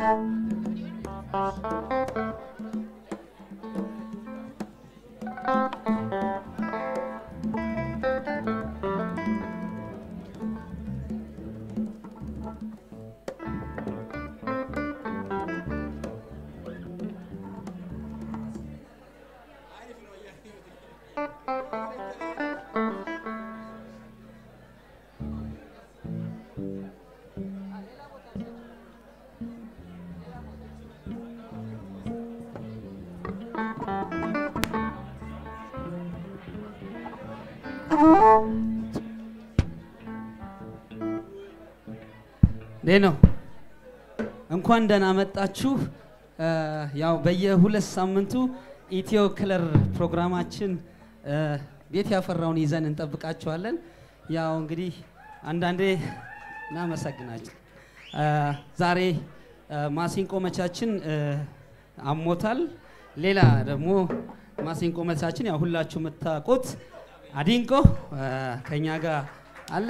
ይህ ነው። እንኳን ደህና መጣችሁ። እ፣ ያው በየሁለት ሳምንቱ ኢትዮ ክለር ፕሮግራማችን እ፣ ቤት ያፈራውን ይዘን እንጠብቃችኋለን። ያው እንግዲህ አንዳንዴ እናመሰግናችሁ። እ፣ ዛሬ እ፣ ማሲንቆ መቻችን እ፣ አሞታል። ሌላ ደግሞ ማሲንቆ መቻችን ያው ሁላችሁ የምታውቁት አዲንቆ እ፣ ከኛ ጋር አለ።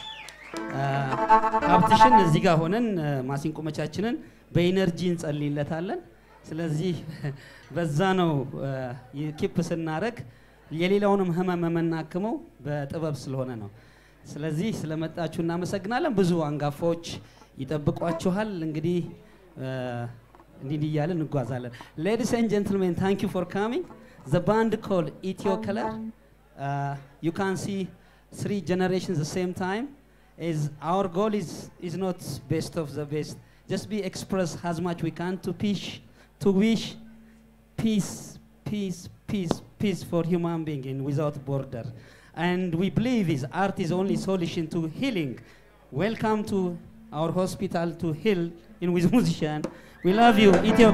ሀብትሽን እዚህ ጋር ሆነን እ፣ ማሲንቆ መቻችንን በኢነርጂ እንጸልይለታለን። ስለዚህ በዛ ነው ኪፕ ስናደርግ የሌላውንም ህመም የምናክመው በጥበብ ስለሆነ ነው። ስለዚህ ስለመጣችሁ እናመሰግናለን። ብዙ አንጋፋዎች ይጠብቋችኋል። እንግዲህ እ፣ እንዲህ እንዲህ እያለን እንጓዛለን። ሌዲስ ኤንድ ጀንትልሜን ታንክ ዩ ፎር ካሚንግ ዘ ባንድ ኮል ኢትዮ ከለር ዩ ካን ሲ three generations the same time is our goal is is not best of the best just be express as much we can to wish to wish peace peace peace peace for human being in without border and we believe is art is only solution to healing welcome to our hospital to heal in with musician we love you Ethiopia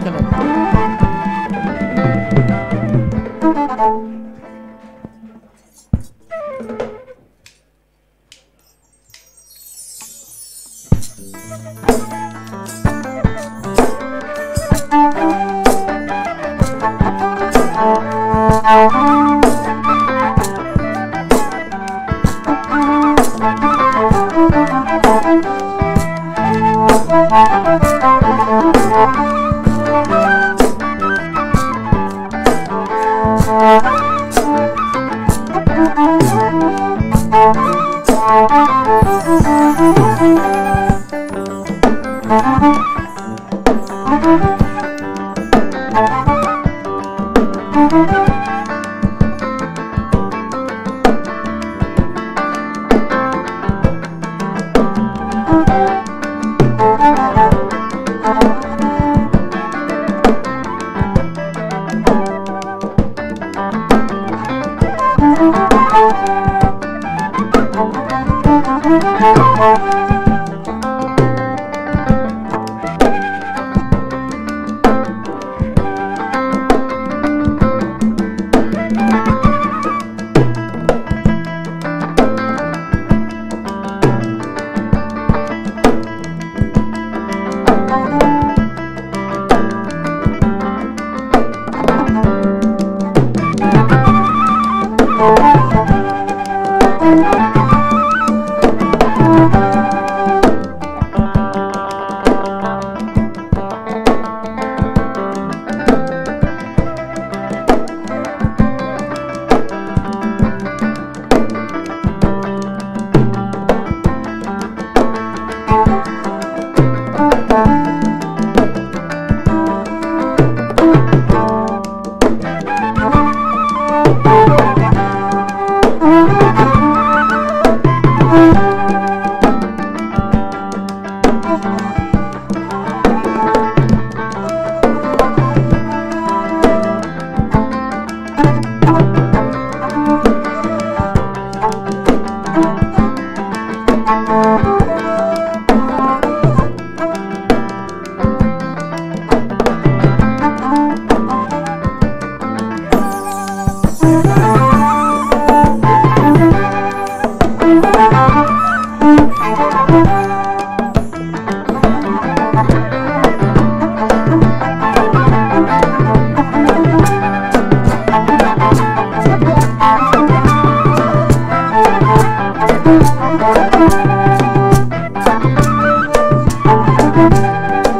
Thank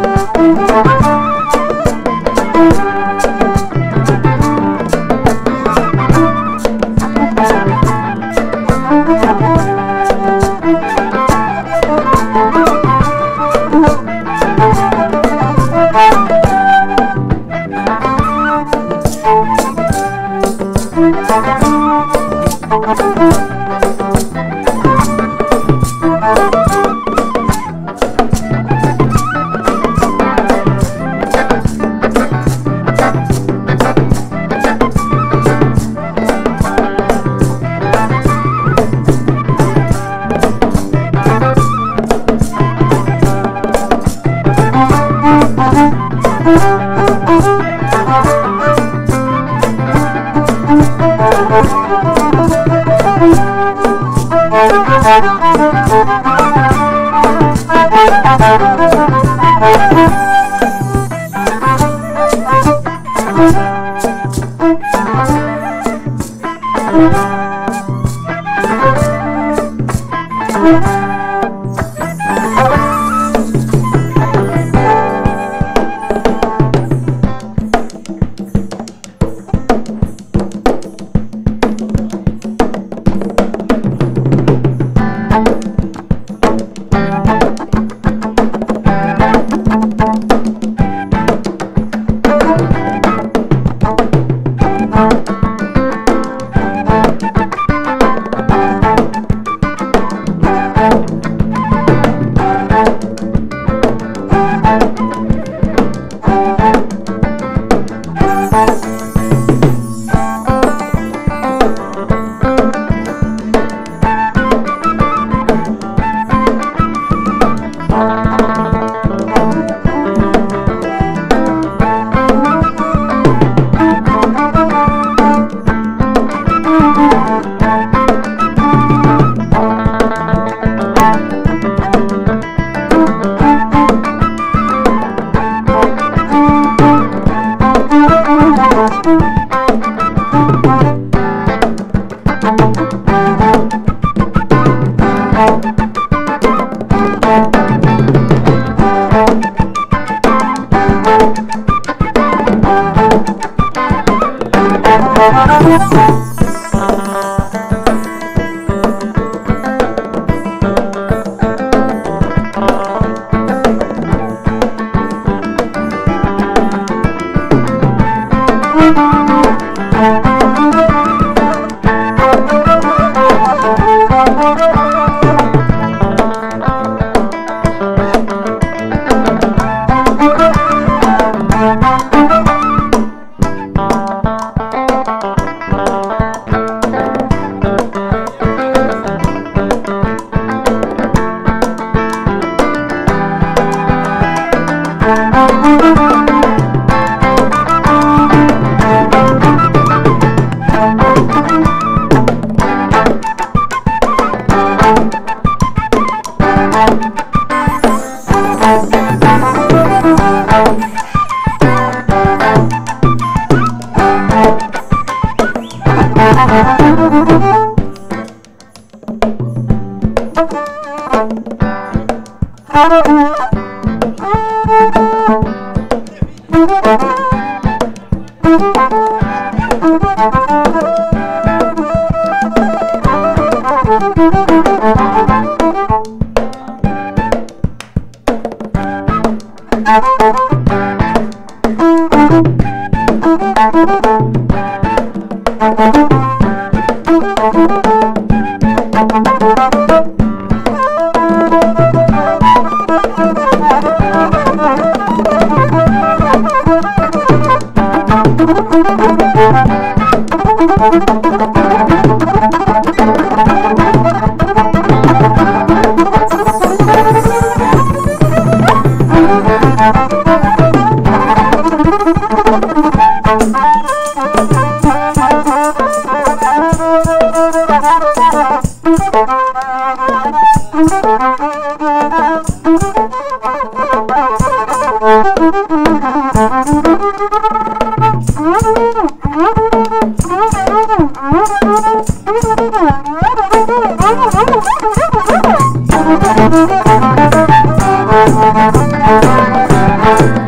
Thank you.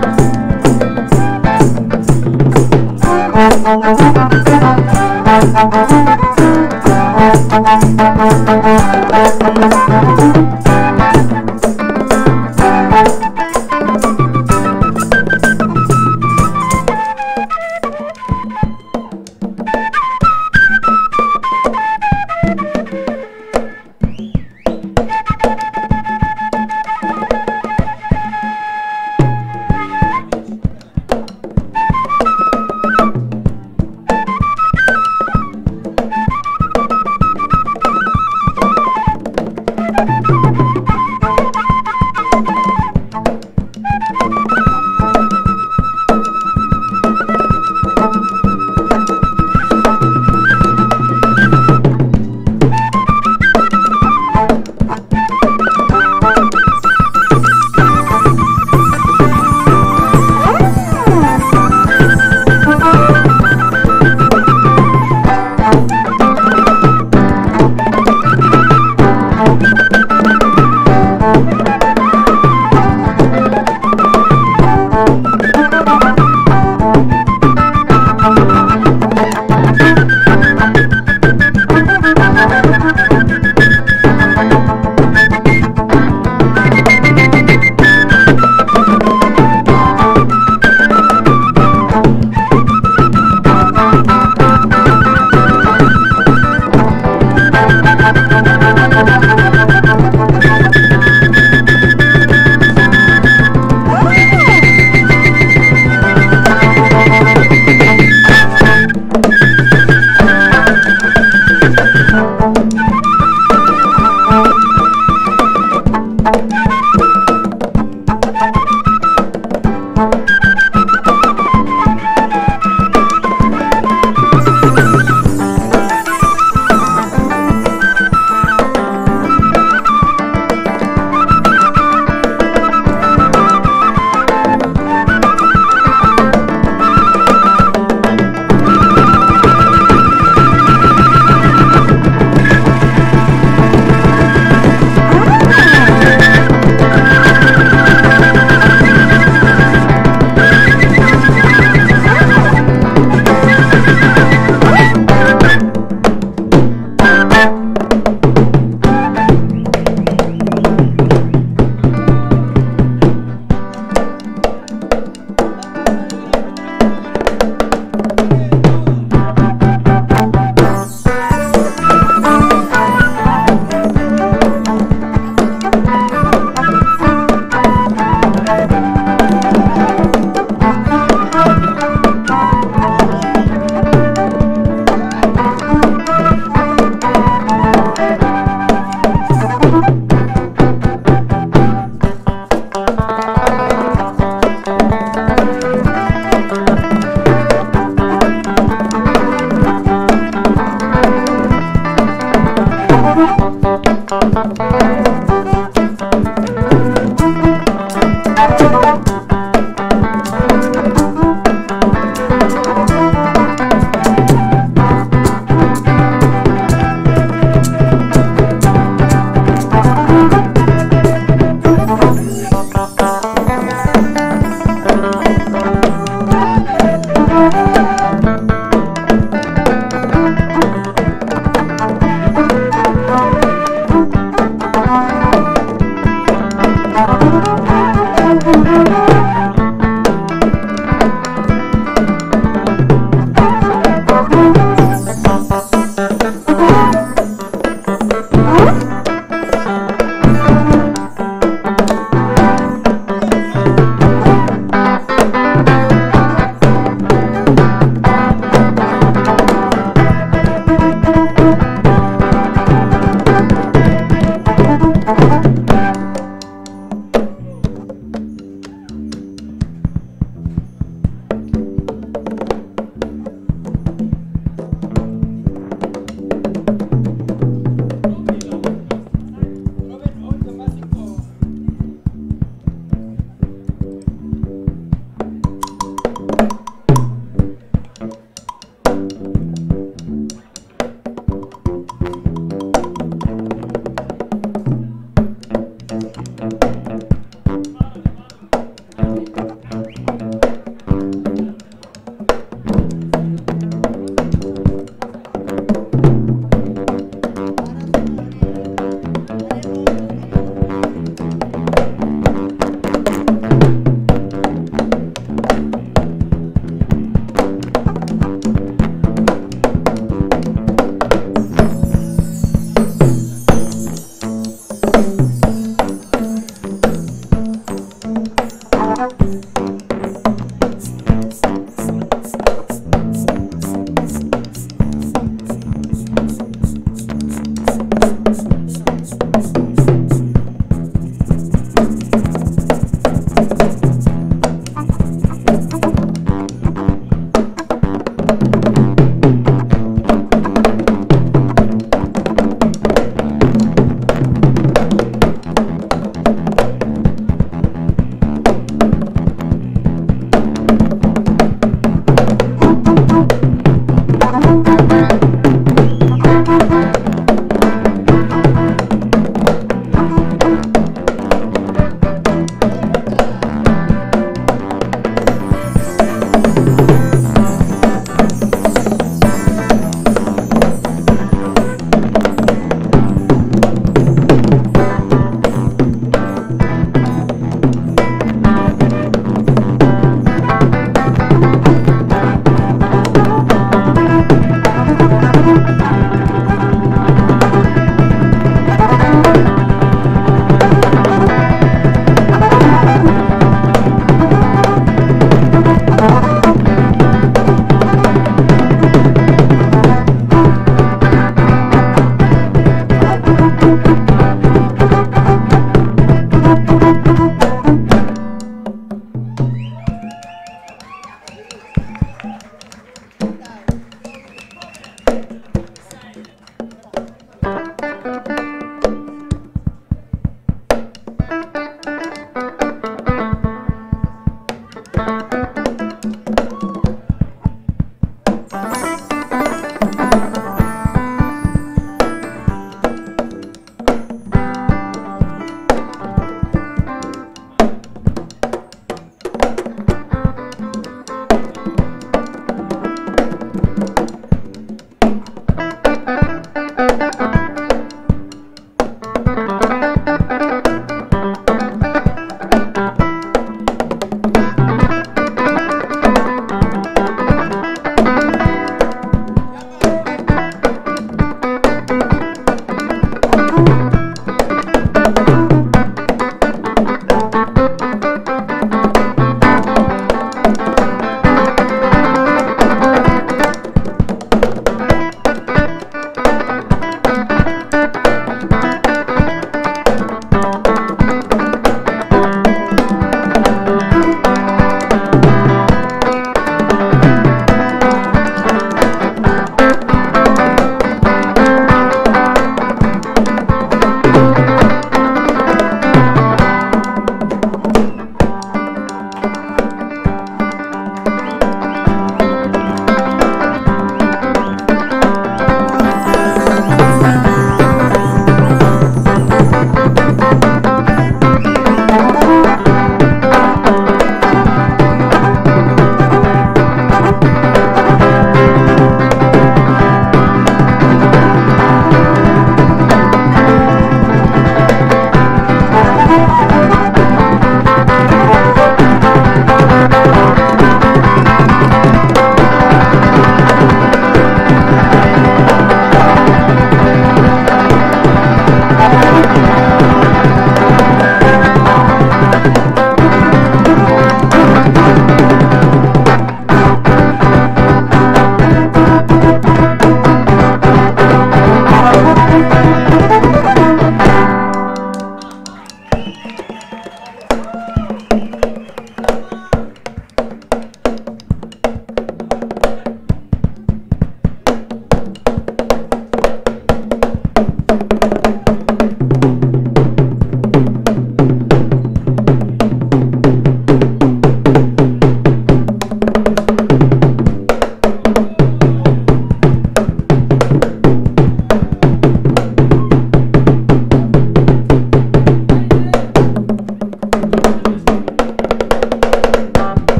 ♪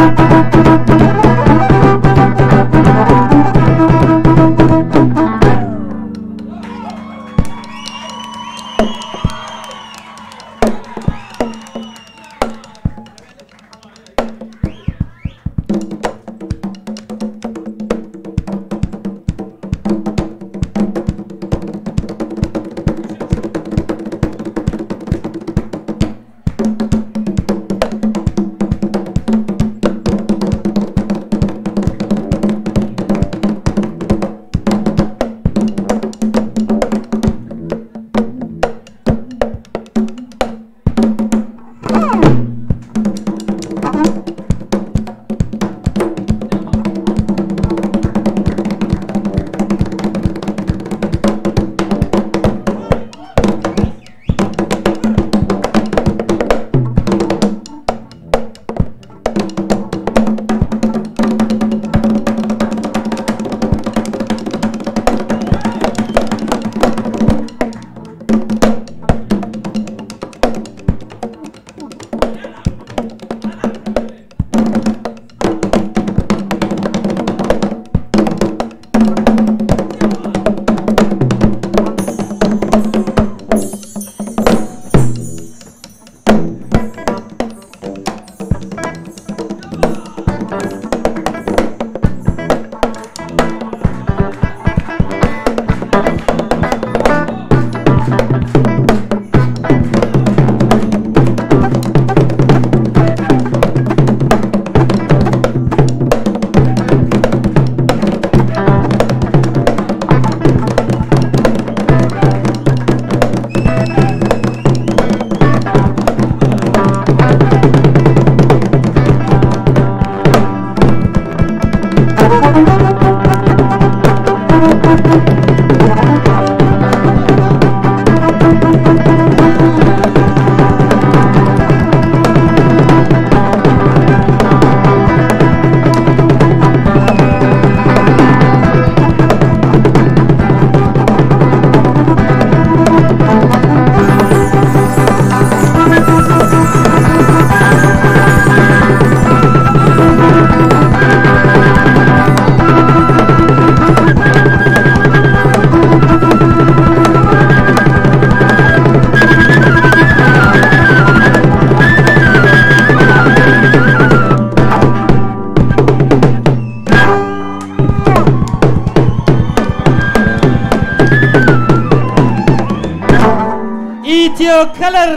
ኢትዮ ከለር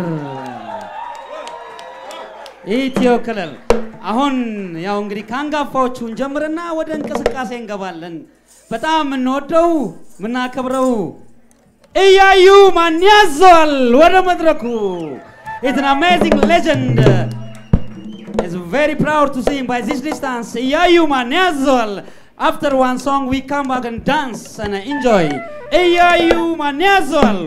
ኢትዮ ከለር። አሁን ያው እንግዲህ ከአንጋፋዎቹ እንጀምርና ወደ እንቅስቃሴ እንገባለን። በጣም የምንወደው የምናከብረው እያዩ ማን ያዘዋል ወደ መድረኩ It's an amazing legend. It's very proud to see him by this distance. Iyayu Maneazol. After one song, we come back and dance and enjoy. Iyayu Maneazol.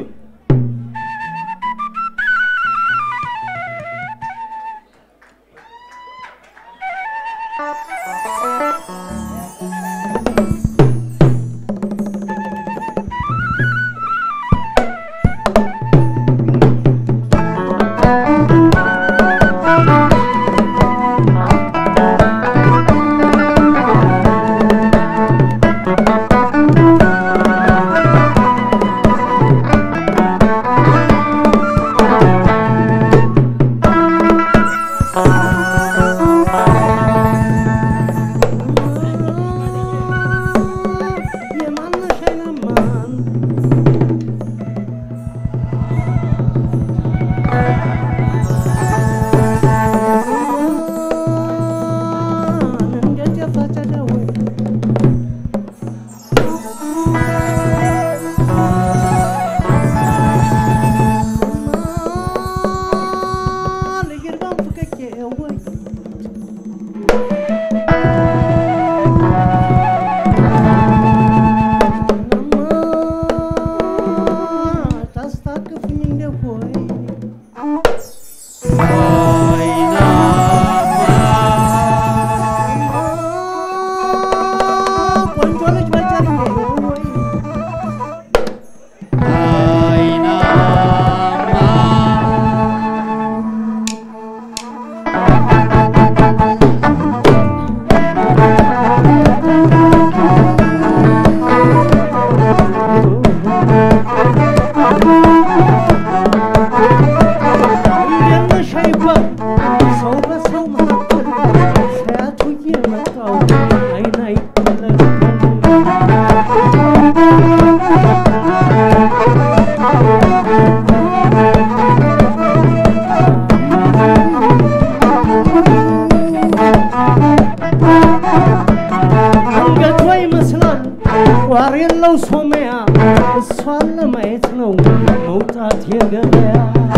የሌለው ሶመያ እሷን ለማየት ነው መውጣት የገበያ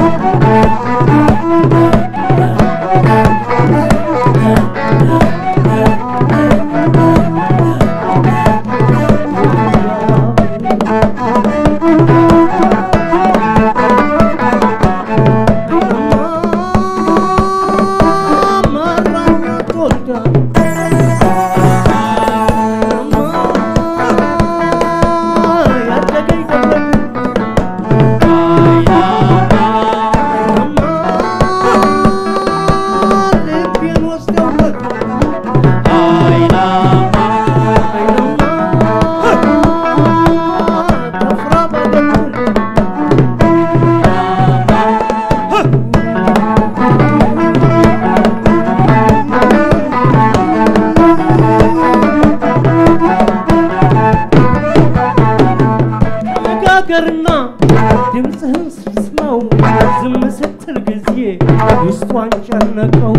መነጋገርና ድምፅህን ስስማው ዝም ስትል ጊዜ ውስጧን ጨነቀው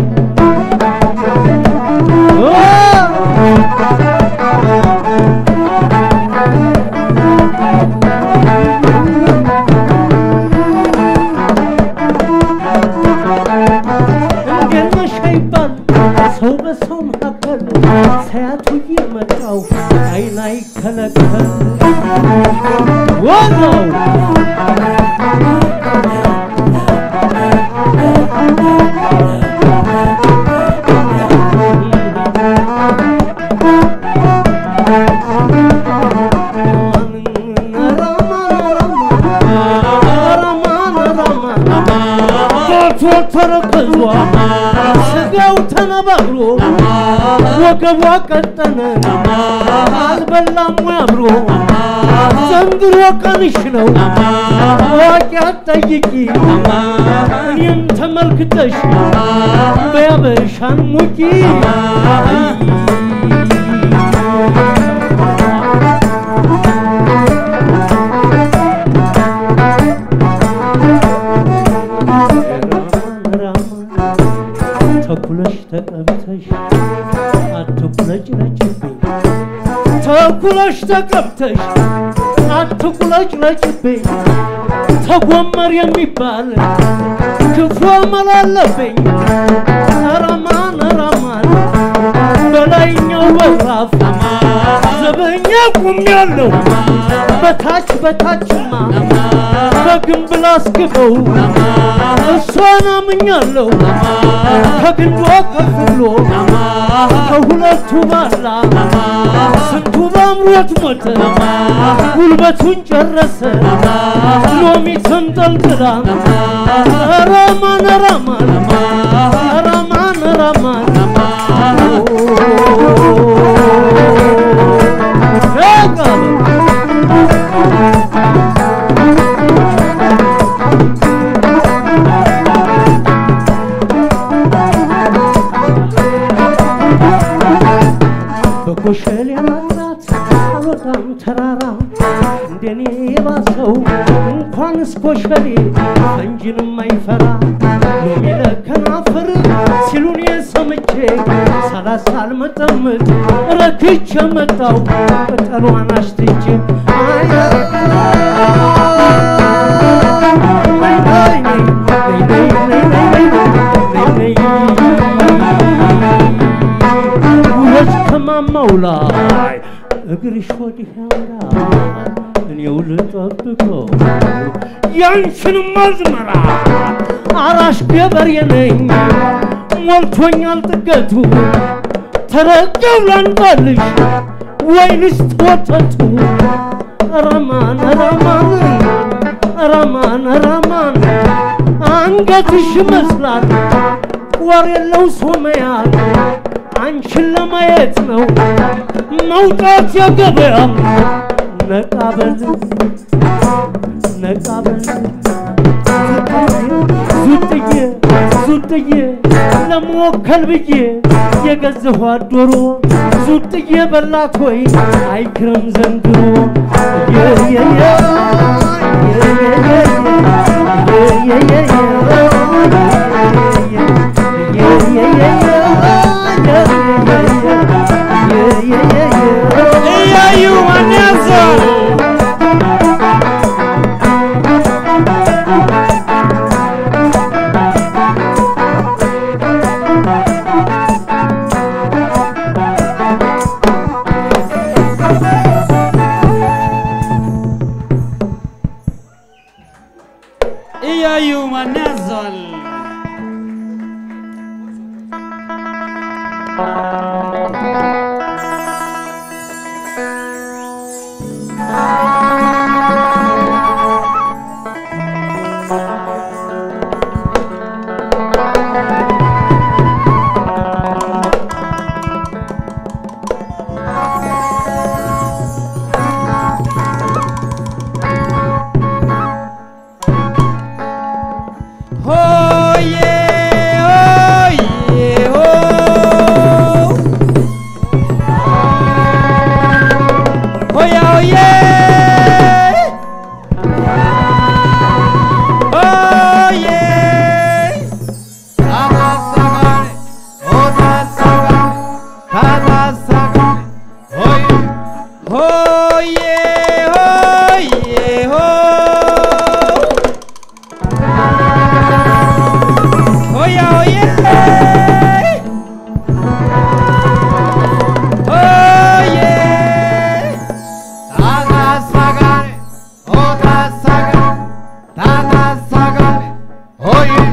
እንዴት ነሽ አይባል ሰው በሰው መካከል ሳያቱ እየመጣው አይን አይከለከል ዋናው ተረከዟ ስጋው ተነባብሮ ወገቧ ቀጠነ አልበላም ወይ አብሮ ዘንድሮ ቀንሽ ነው ዋቂ አትጠይቂ እኔም ተመልክተሽ በያበሻን ሙቂ ተኩለሽ ተቀብተሽ አትቁለጭ ነጭብኝ ተኩለሽ ተቀብተሽ አትቁለጭ ነጭብኝ ተጎመር የሚባል ክፉ አመላለብኝ ረማን ረማን በላይኛው በራፍ ዘበኛ ቁሜያለሁ በታች በታችማ በግንብ ላስግበው እሷን አምኛለሁ ከግንዷ ከፍ ብሎ ከሁለቱ ባላ ስንቱ በአምሮት ሞተ ጉልበቱን ጨረሰ ሎሚ ተንጠልጥላ ረማን ረማን ረማን ረማን በኮሸል ያማራት አልወጣም ተራራ እንደኔ የባሰው እንኳንስ ኮሸሌ ፈንጅንም አይፈራ ሎሚ ለከናፍር ሲሉን የሰምቼ ሳላሳል መጠምጥ ረክቼ መጣው ቅጠሏን አሽትቼ አይ ውለች ከማማው ላይ እግርሽ ወዲህ ያምራል እኔው ልጠብቀው ያንቺንም አዝመራ አራሽ ገበሬ ነኝ ሞልቶኛል ጥገቱ ተረገው ላንባልሽ ወይንስ ወተቱ ረማን ረማን ረማን ረማን አንገትሽ ይመስላል ወር የለው ሶመያል አንቺን ለማየት ነው መውጣት የገበያ ነቃበል ነቃበል ዙጥዬ ዙጥዬ ለመወከል ብዬ የገዛኋት ዶሮ ዙጥዬ በላት ወይ አይክረም ዘንድሮ የየየ እያዩ ማን ያዘው ሆዬ ሆዬ ሆ ሆያ ሆዬ ሆዬ ታታሳጋኔ ኦታሳጋኔ ታታሳጋኔ ሆዬ ሆዬ ሆዬ ሆ Oye, oye. Oye. Tata sagane, ota sagane, tata sagane. Oye.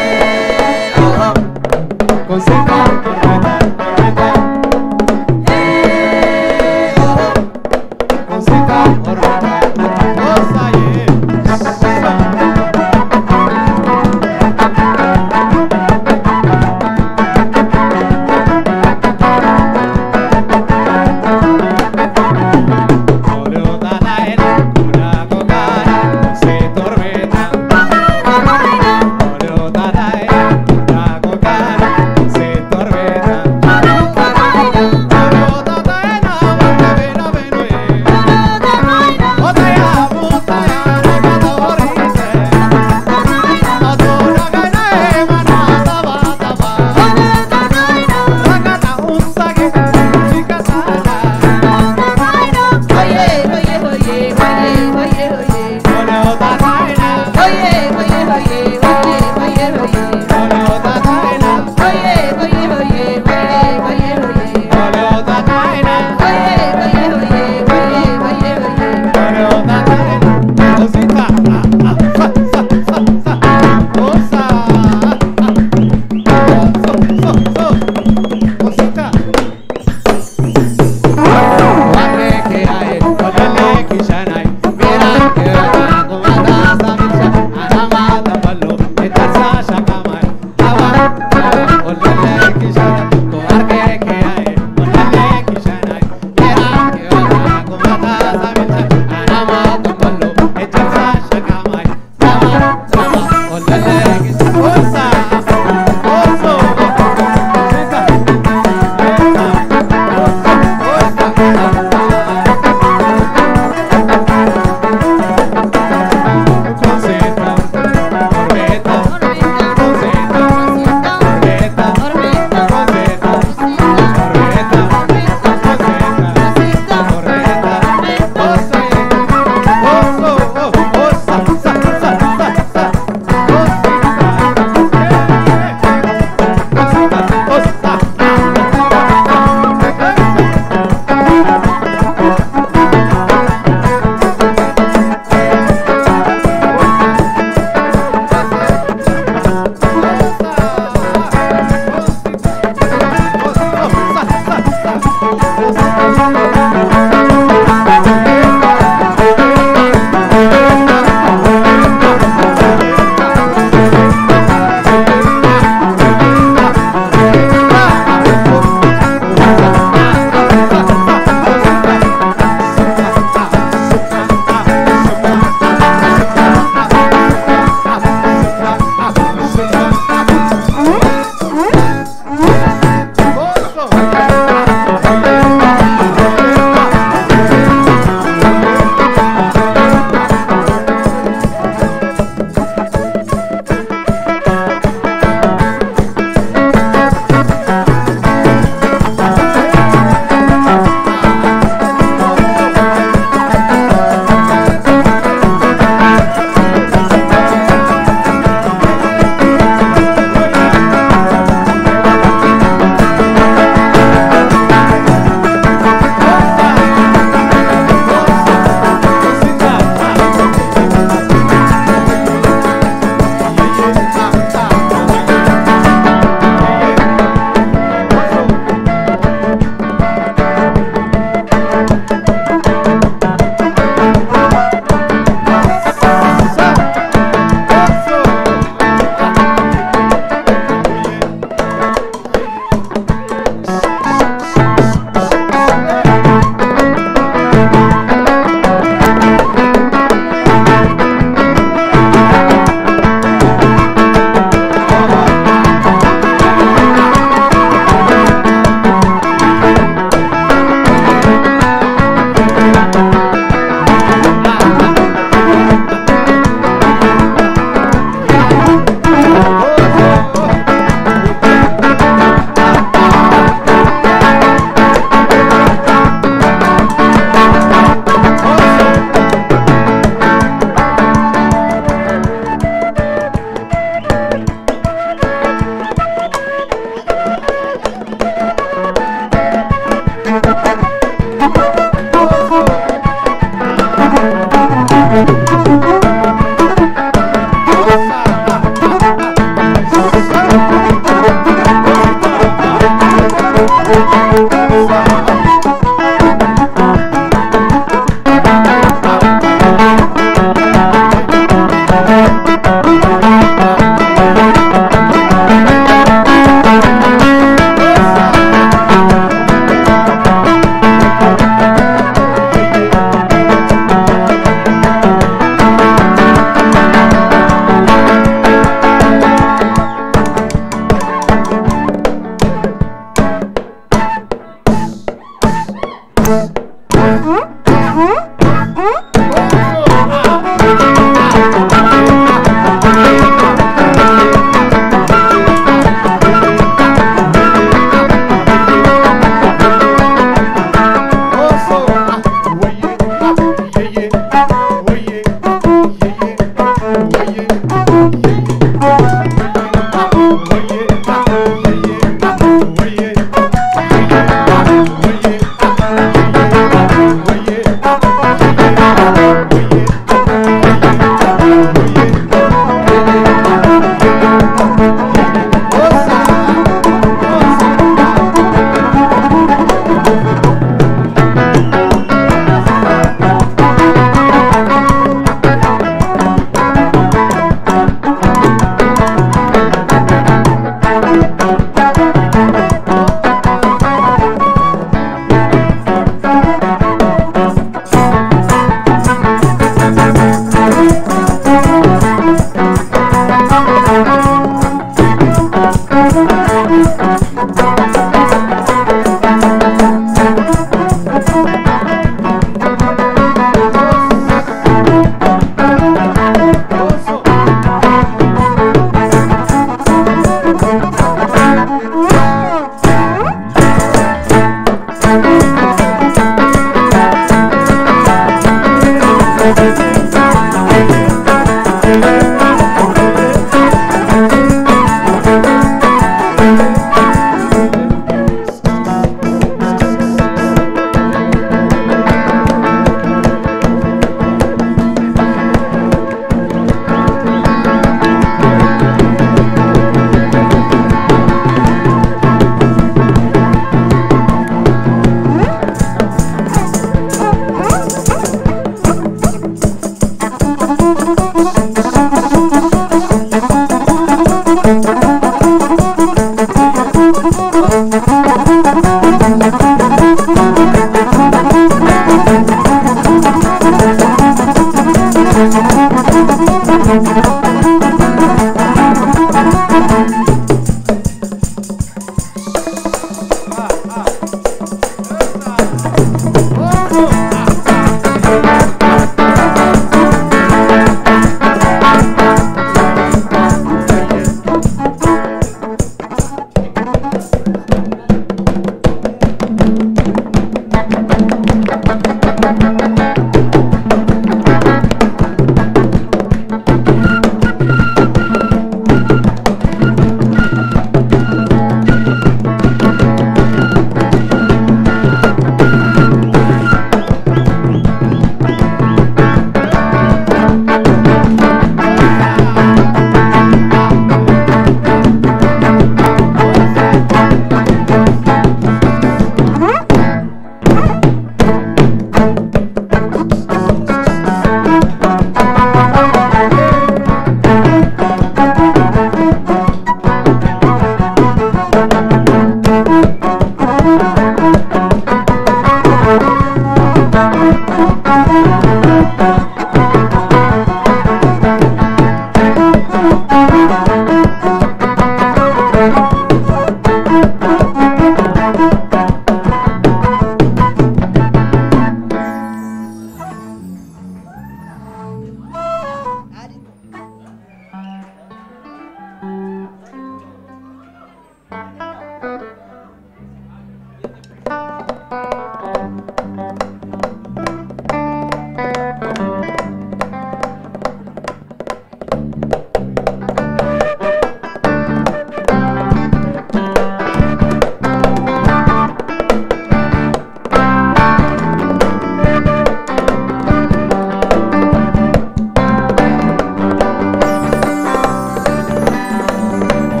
ኦ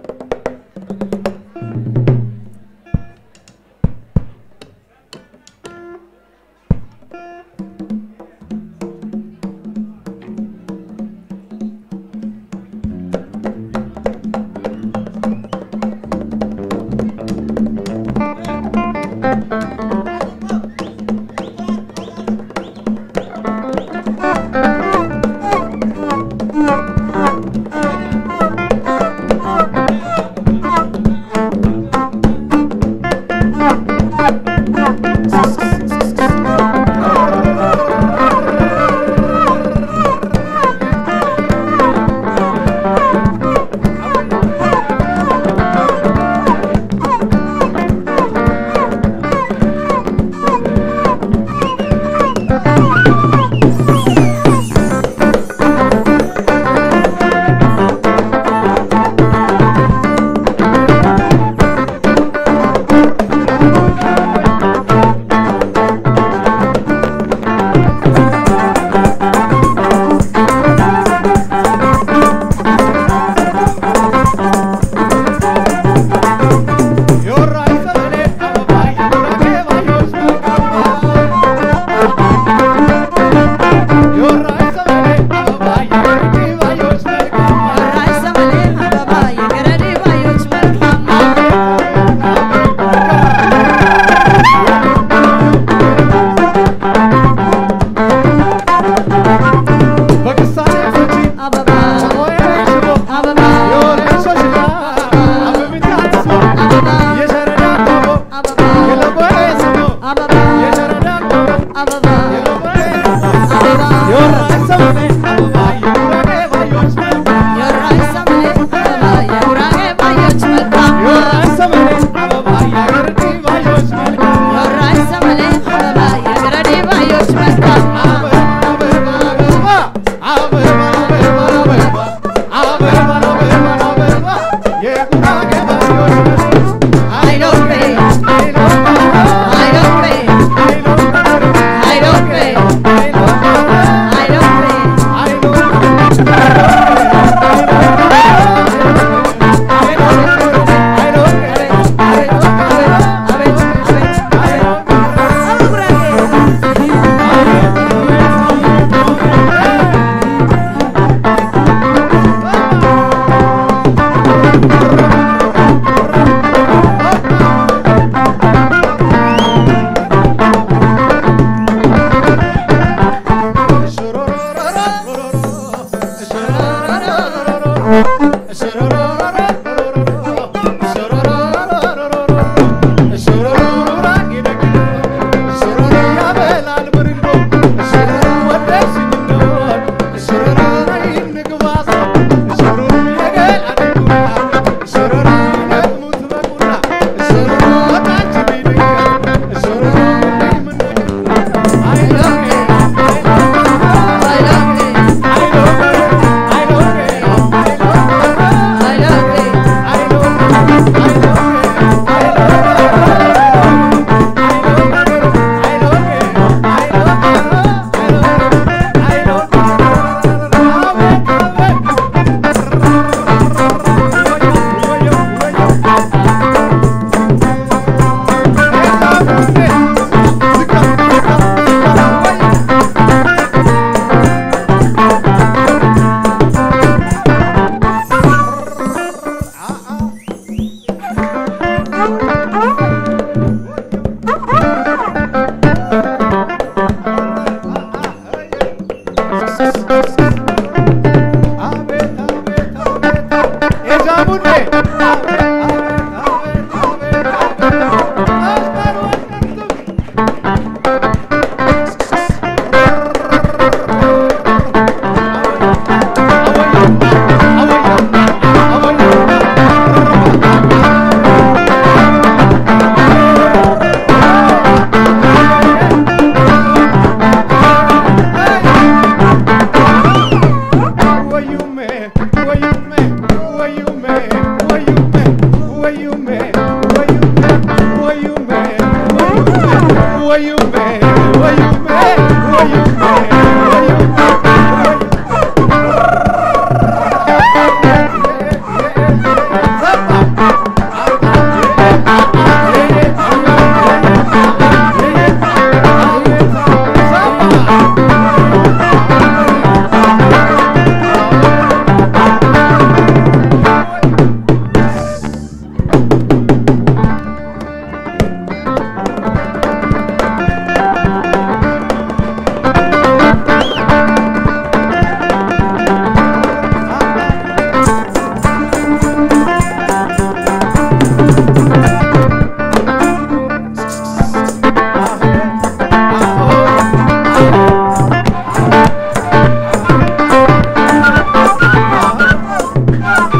Wayume, wayume, wayume, wayume.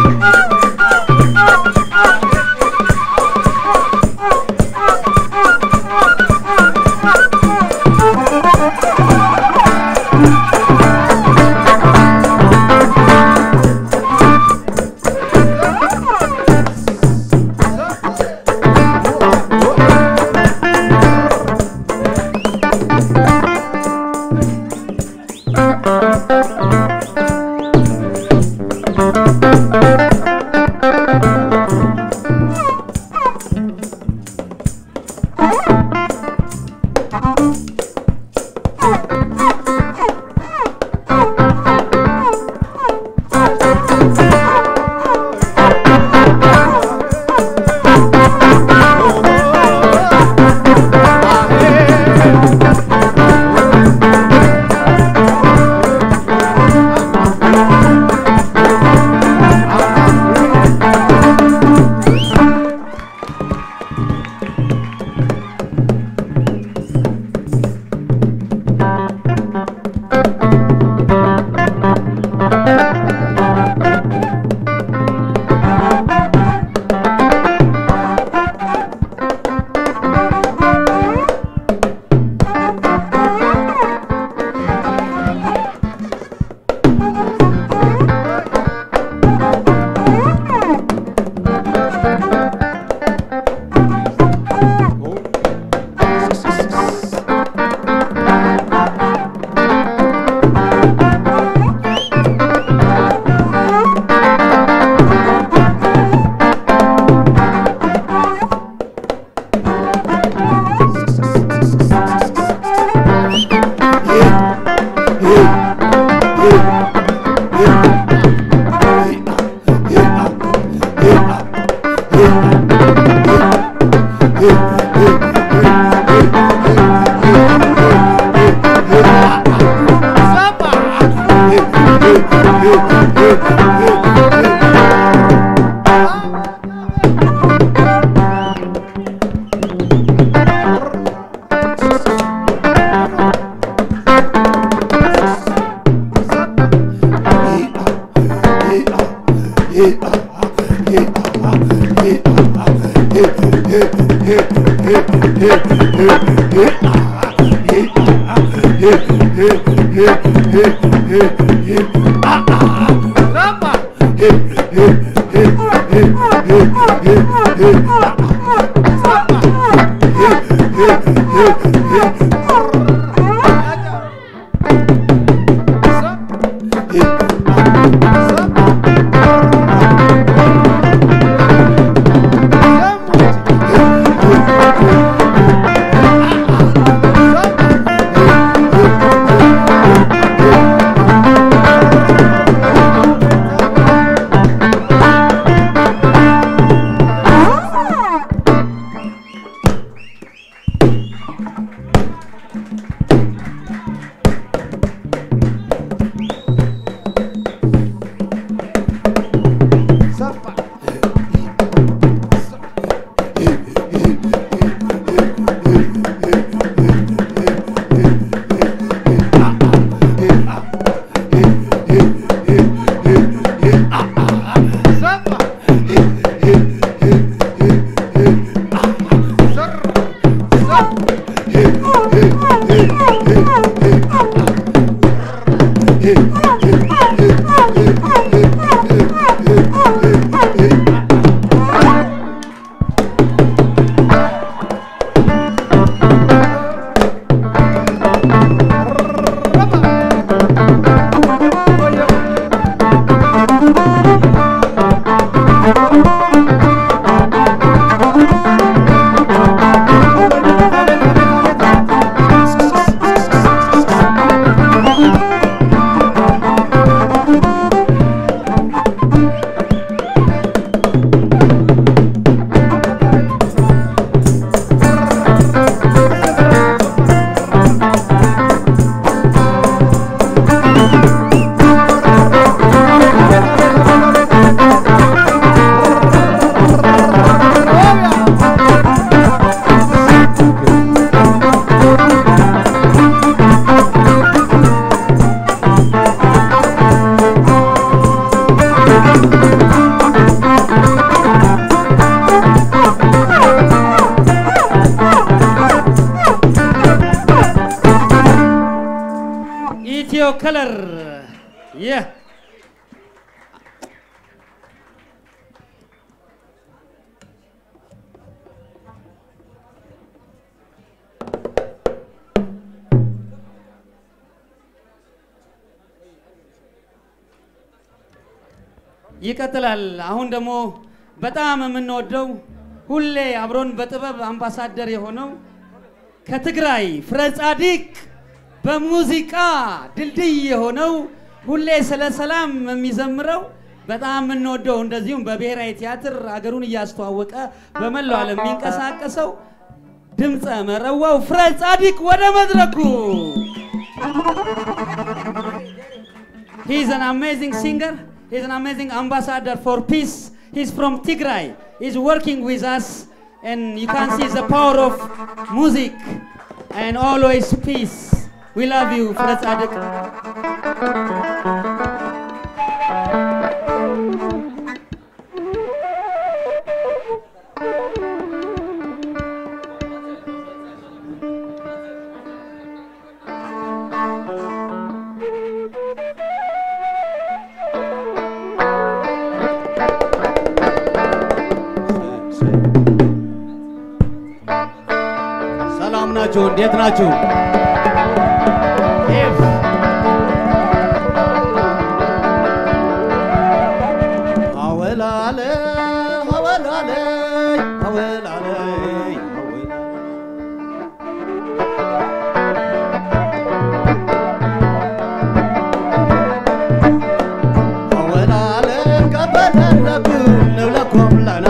Thank ከለር ይህ ይቀጥላል። አሁን ደግሞ በጣም የምንወደው ሁሌ አብሮን በጥበብ አምባሳደር የሆነው ከትግራይ ፍረ ጻዲቅ በሙዚቃ ድልድይ የሆነው ሁሌ ስለ ሰላም የሚዘምረው በጣም የምንወደው እንደዚሁም በብሔራዊ ቲያትር ሀገሩን እያስተዋወቀ በመላው ዓለም የሚንቀሳቀሰው ድምፀ መረዋው ፍረ ጻዲቅ ወደ መድረኩ He's an amazing singer. He's an amazing ambassador for peace. He's from Tigray. He's working with us, and you can see the power of music and always peace. We love you, Fred Sadik. ሰላም ናችሁ? እንዴት ናችሁ? ኤፍ አወላለ አወላለ አወላለ አወላለ ቀበለለኩ ንብለኩም ለና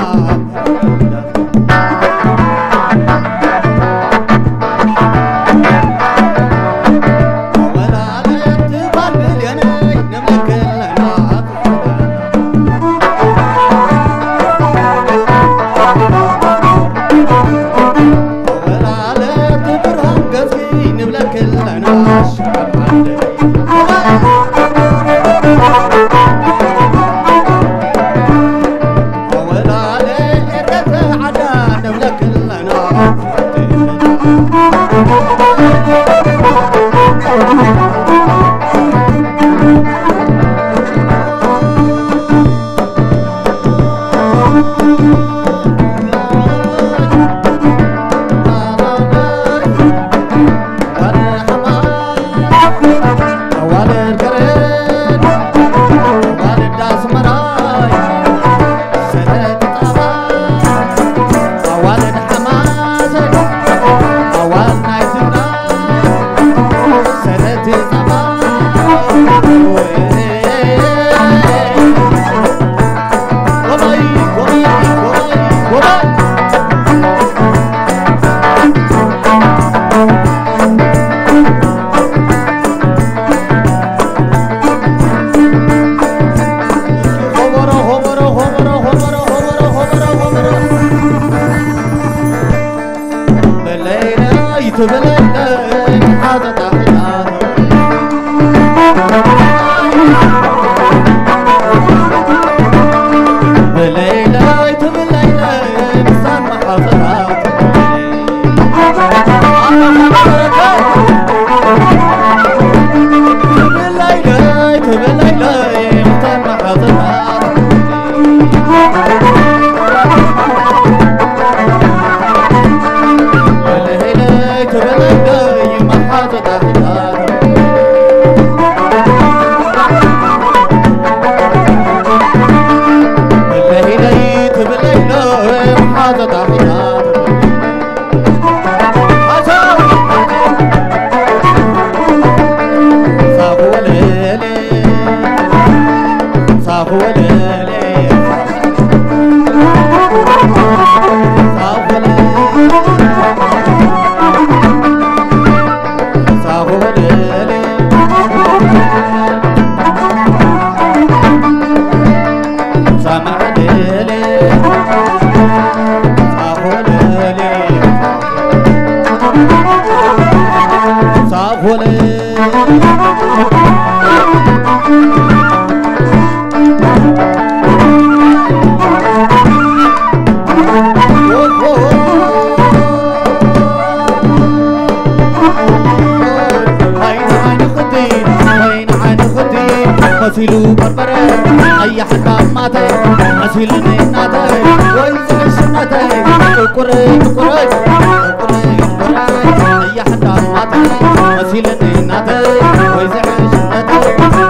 መሲሉ በርበረ አያሕዳማተይ መሲልኒ እናተይ ወይ ዝዕሽነተይ ጥቁረይ ጥቁረይ ጥቁረይ ጥቁረይ አያሕዳማተይ መሲልኒ እናተይ ወይ ዝዕሽነተይ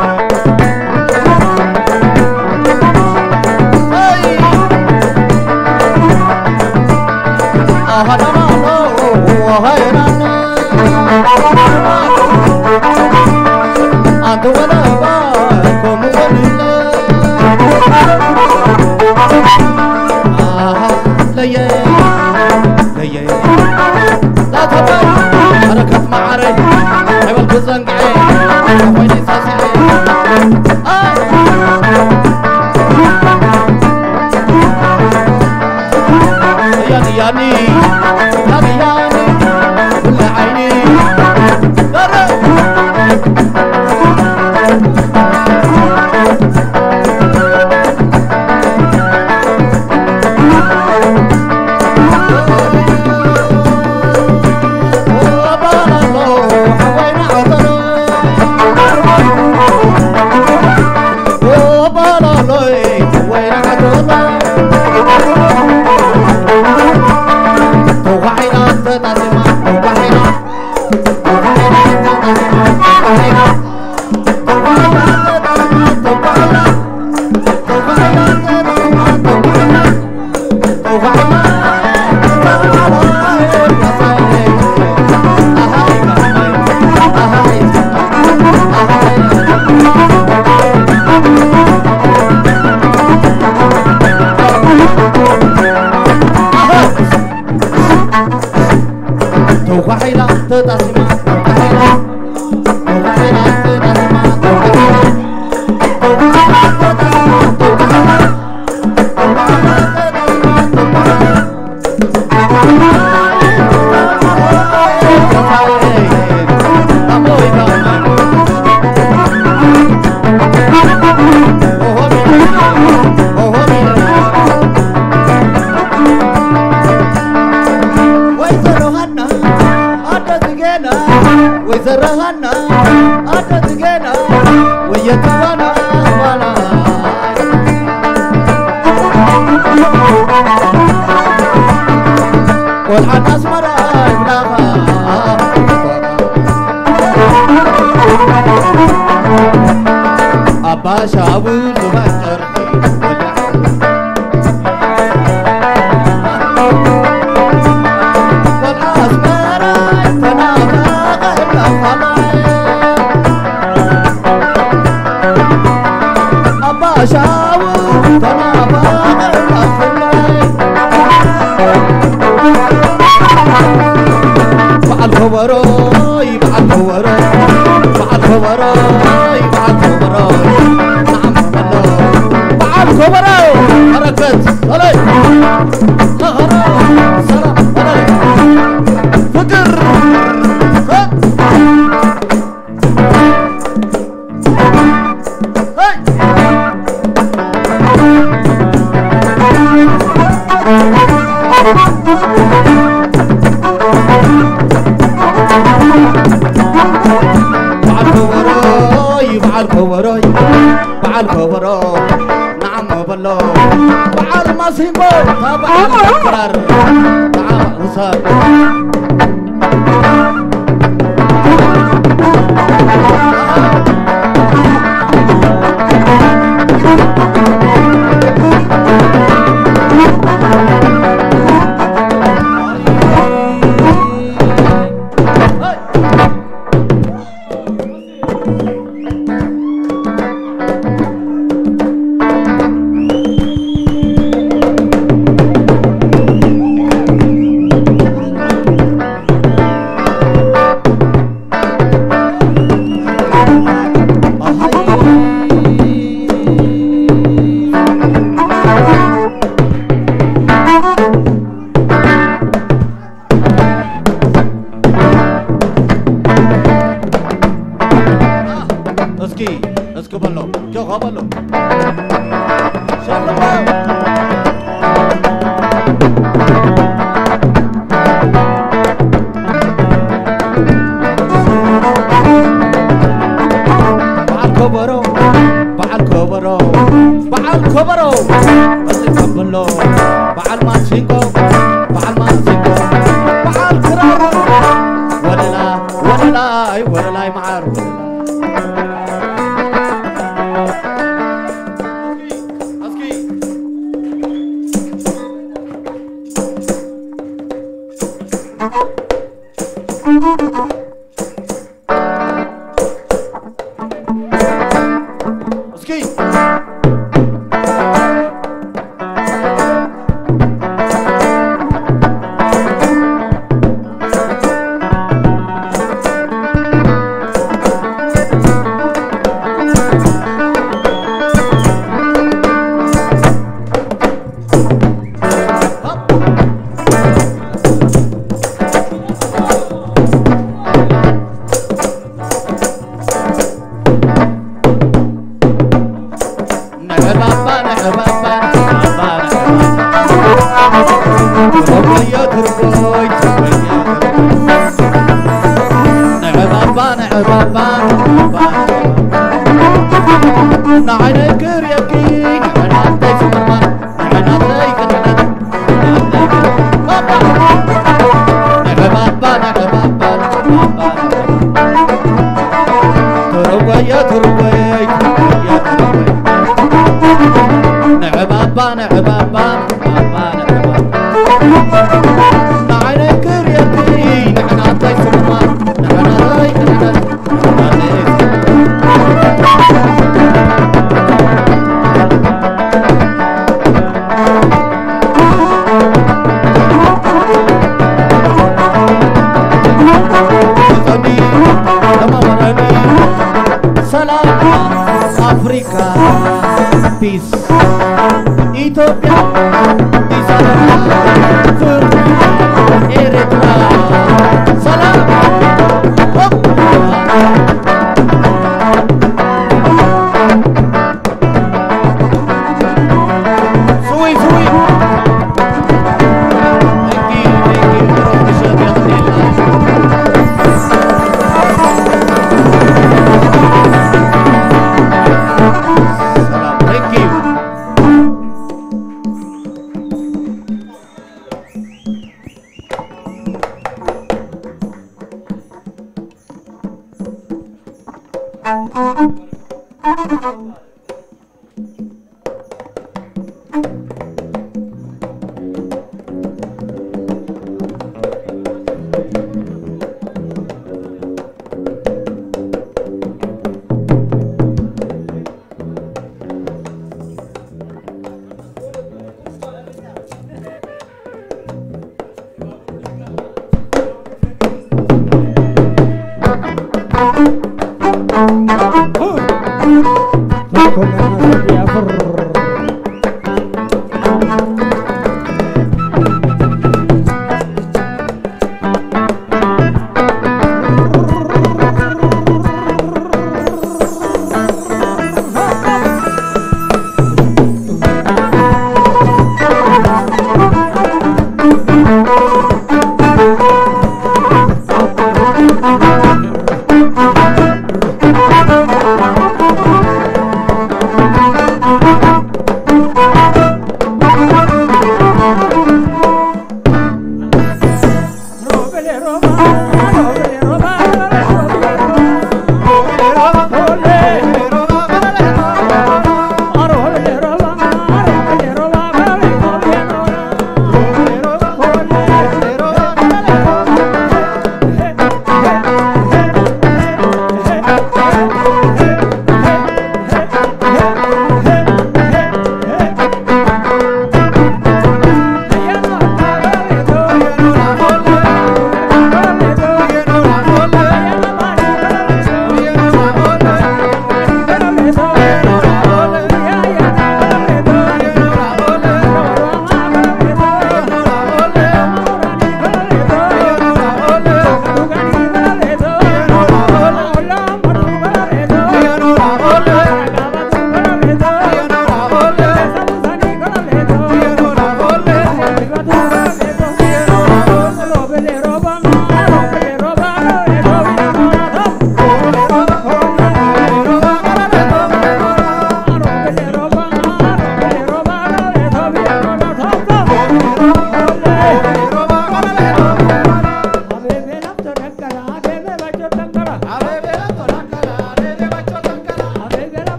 حركة معري حبل بزنقعي ويني ساسعي ياني ياني ياني ياني كل عيني درب ተጓሒላ ተጣሲማ ተጓሒላ ተጓሒላ ተጣሲማ ተጓሒላ ወይዘሮ ሀና አደት ገና ወየትዋና ዋላ ቆልዓን ኣስመራ ይብላኻ ኣባ ሻቡ ዙባን ጨርሒ ቆልዓ ኣስመራ ተናፋቐ ኣባ ሻቡ ተናፋቐ በዓል ከበሮ በዓል ከበሮ በዓል ከበሮ በዓል ከበሮ ንዓም ከሎ በዓል ከበሮ በረከት በለይ ለኸሮ ሰላም በለይ ፍቅር ሄይ በዓል ከበሮይ በዓል ከበሮይ በዓል ከበሮ ንዓሞ በሎ በዓል ማሲንቆ ታ በዓል ክራር ንዓማ ውሳድ ማሲንቆ በዓል ማሲንቆ በዓል ክራር ወለላ ወለላይ ወለላይ መዓር ወለላይ እስኪ ነዕባባ ነዕባባ ነዕባባ ትርጎየ ትርጎይ ትርጎየ ነዕባባ ነዕባባ ንዓይነይ ክርየኪ ንዕናተይ ስምማ ንዕናተይ ክድነት ነዕባባ ነዕባባ ነዕባባ ትርጎየ ትርጎይ ትርጎየ ትርጎይ نعبابا نعبابا نعبابا نعبابا نعيني كريتي نعناتي سمما نعناتي نعناتي غني لما وراني ሰላም አፍሪካ ፒስ ኢትዮጵያ አዲስ አበባ ፍርድ ኤርትራ ሰላም ሆፕ! ስዊ ስዊ Thank you, thank you. Professor Bianchella. ሰላም ቴንክ ዩ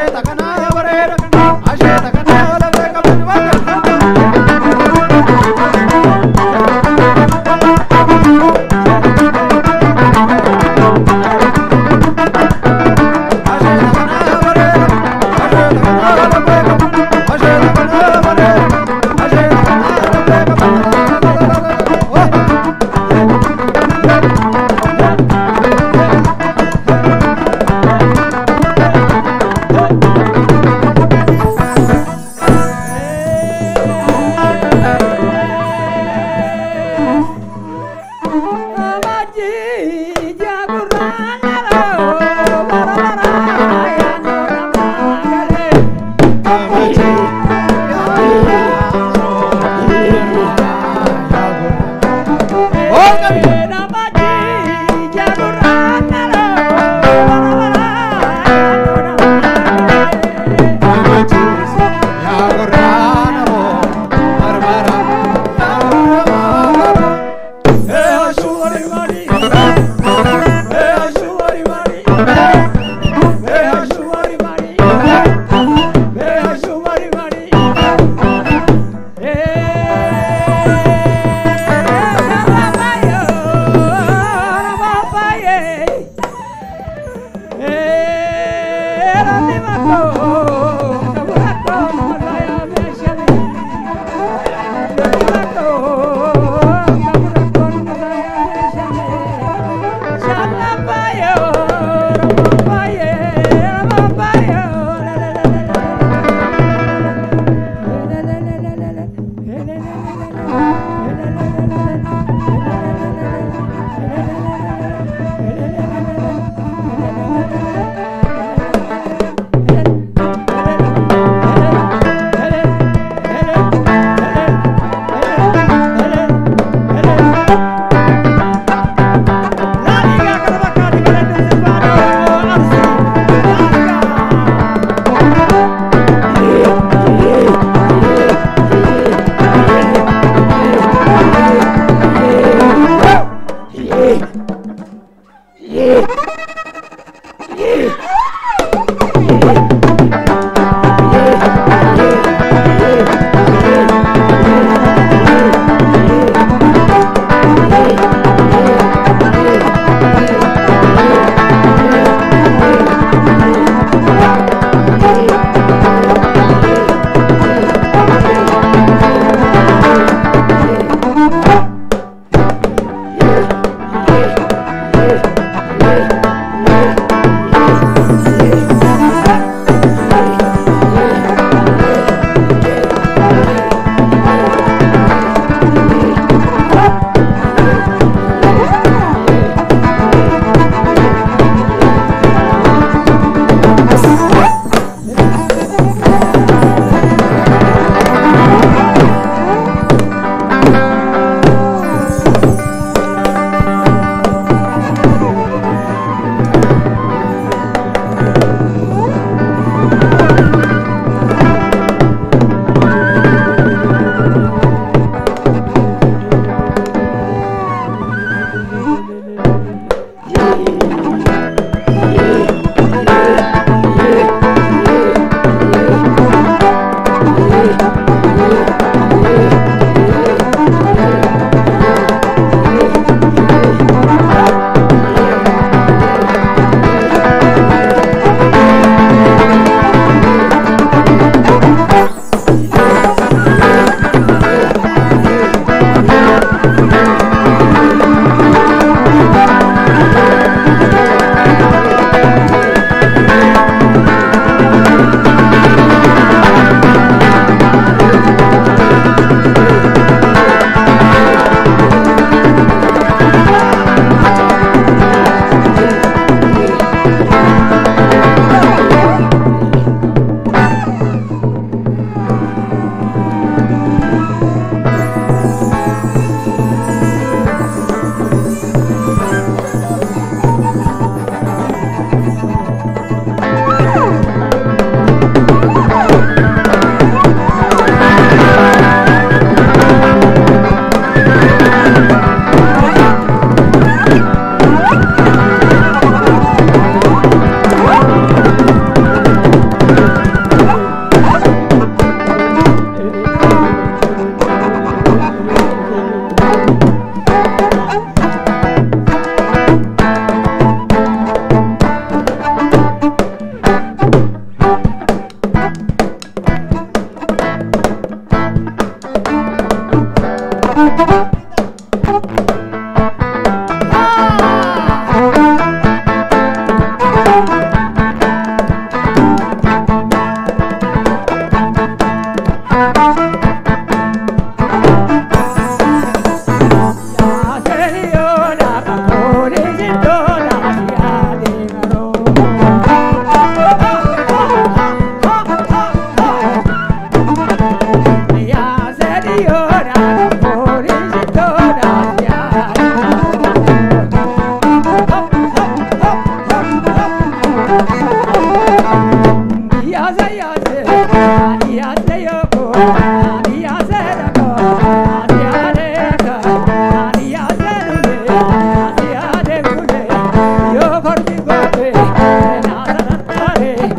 Thank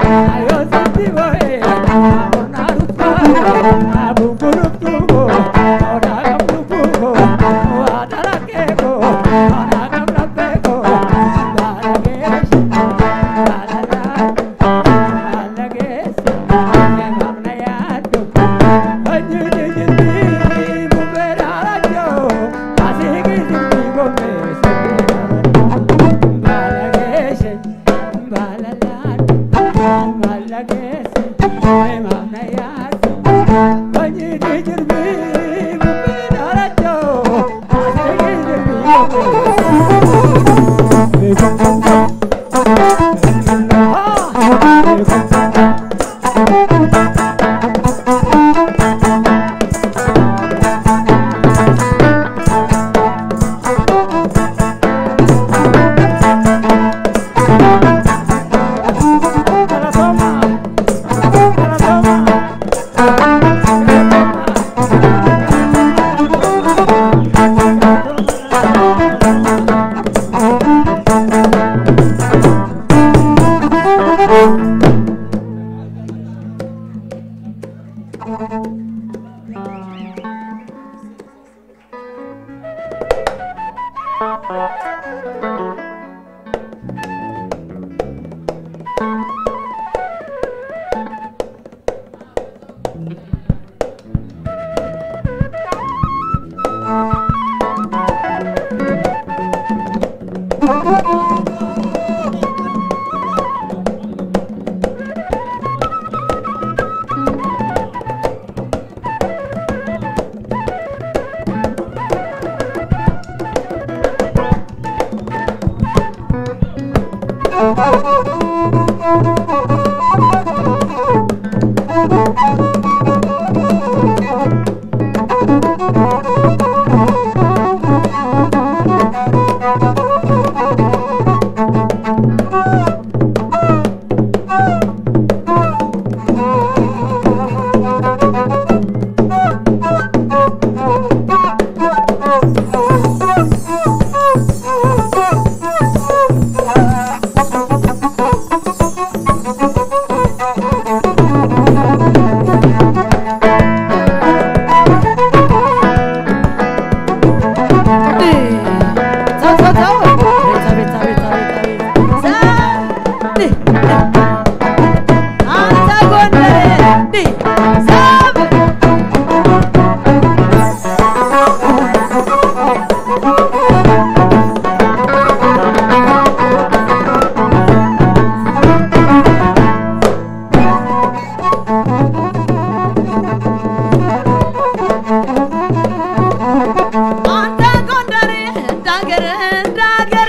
አንተ ጎንደሬ እንዳገር እንዳገር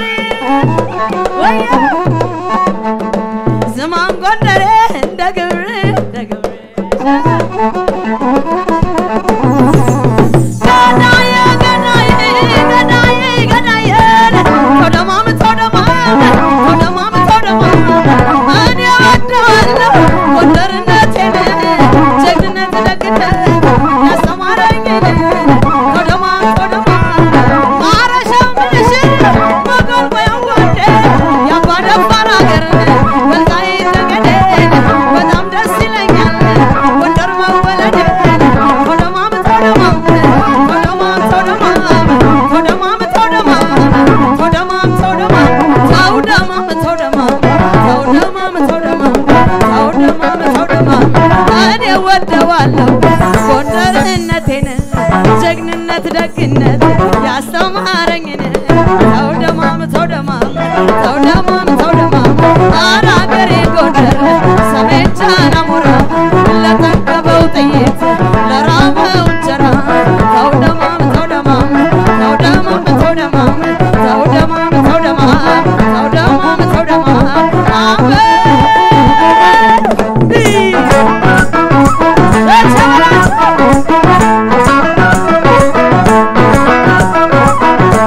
ወይ ዝማን ጎንደሬ እንደ ግብር እንደ ግብር ገዳዬ ገዳዬ ገዳዬ ገዳዬ ተውደማም ተውደማም ተውደማም ተውደማም እኔ እወደዋለሁ ጎንደርነቴን ጀግንነት ደግነት ያስተማረኝን ተውደማም ተውደማም ማረሻው ምንሽር መጎልበያው ጎንዴ የአባ ደፋር ሀገር ወልቃይት ጠገዴ በጣም ደስ ይለኛል ጎንደር መወለዴ ተውደማም ተውደማም ተውደማም ተውደማም ተውደማም ተውደማም ተውደማም ተውደማም ተውደማም ተውደማም ተውደማም ተውደማም ተውደማም ተውደማም እኔ ወደዋለሁ ጎንደርነቴን ጀግንነት ደግነት ያስተማረኝን ተውደማም ተውደማም ተውደማም ተውደማም ኧረ አገሬ ጎንደር ሰሜን ጃናሞራ ለጠገበው ጥይት ለራበው እንጀራ ተውደማም ተውደማም ተውደማም ተውደማም ተውደማም ተውደማም ተውደማም ተውደማም አሜን እ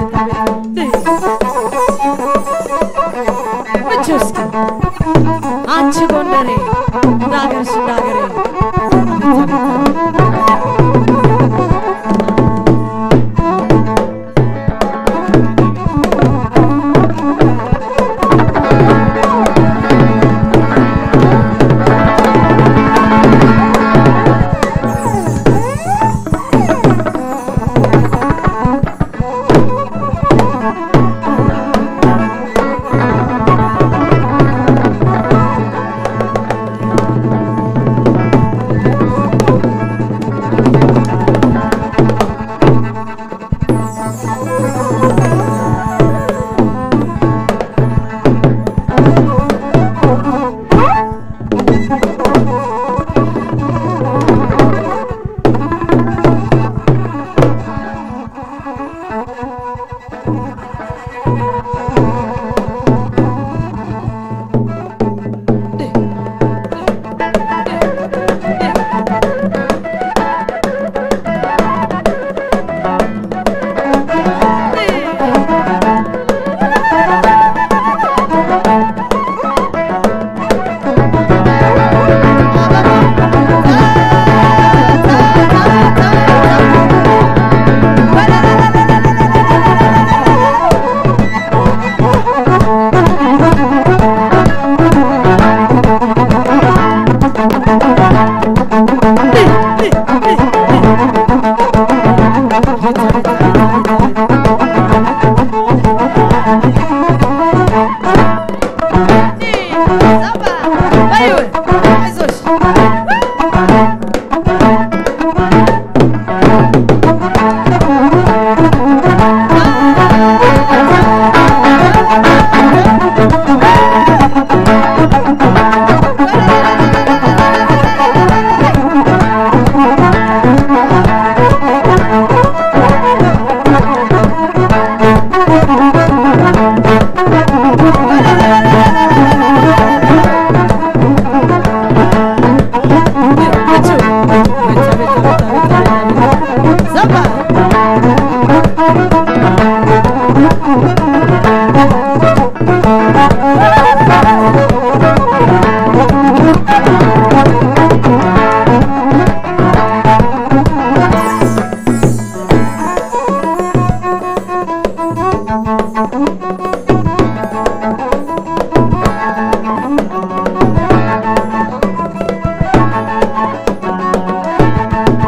ምቹ እስኪ አንቺ ጎንደሬ እንዳገርሽ እንዳገሬ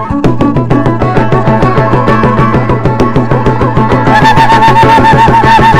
Thank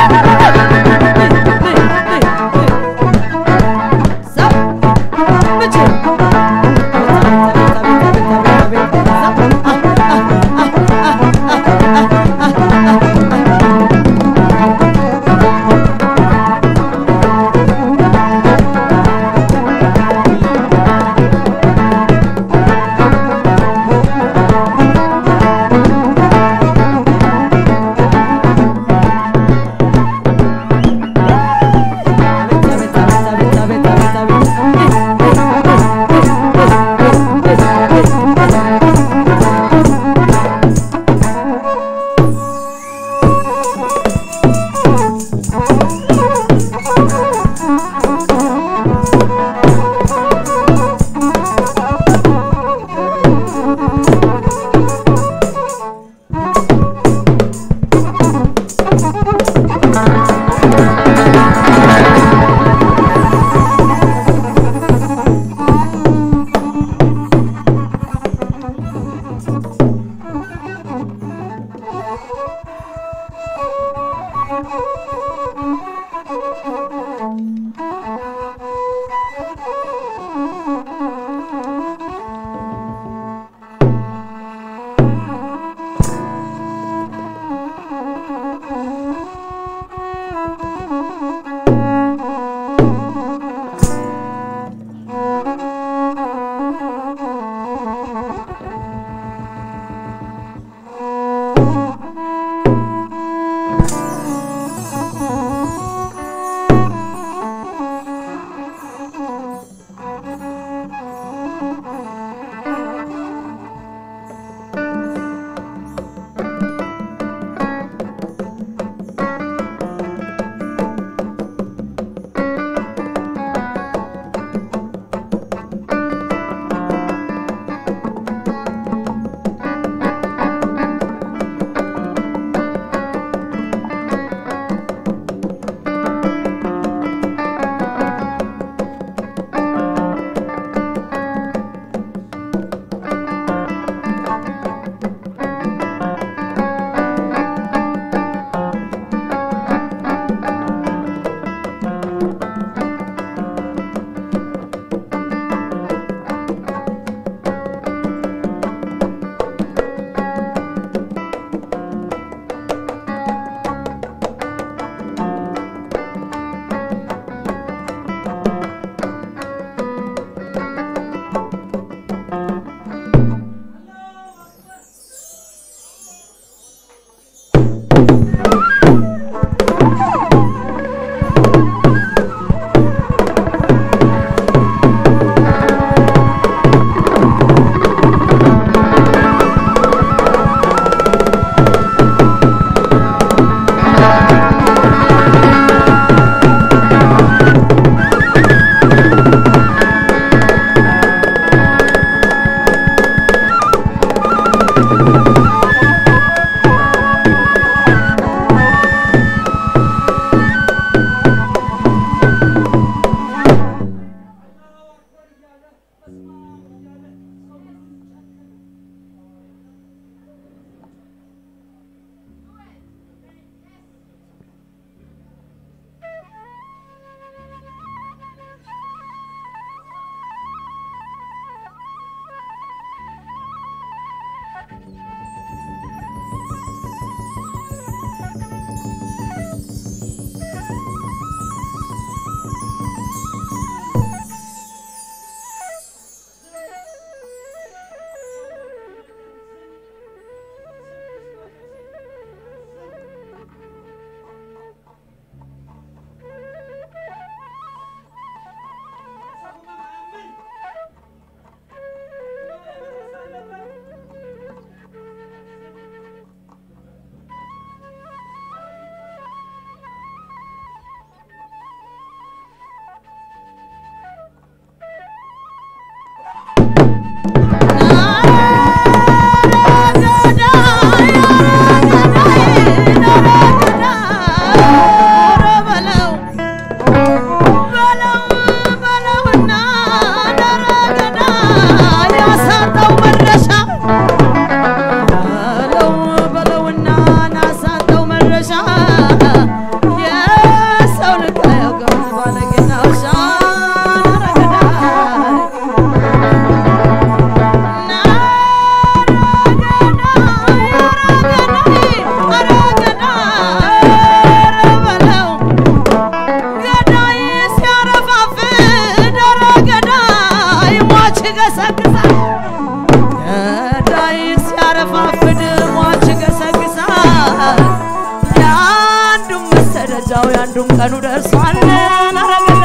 እዛው ያንዱም ቀኑ ደርሷል አረገዳ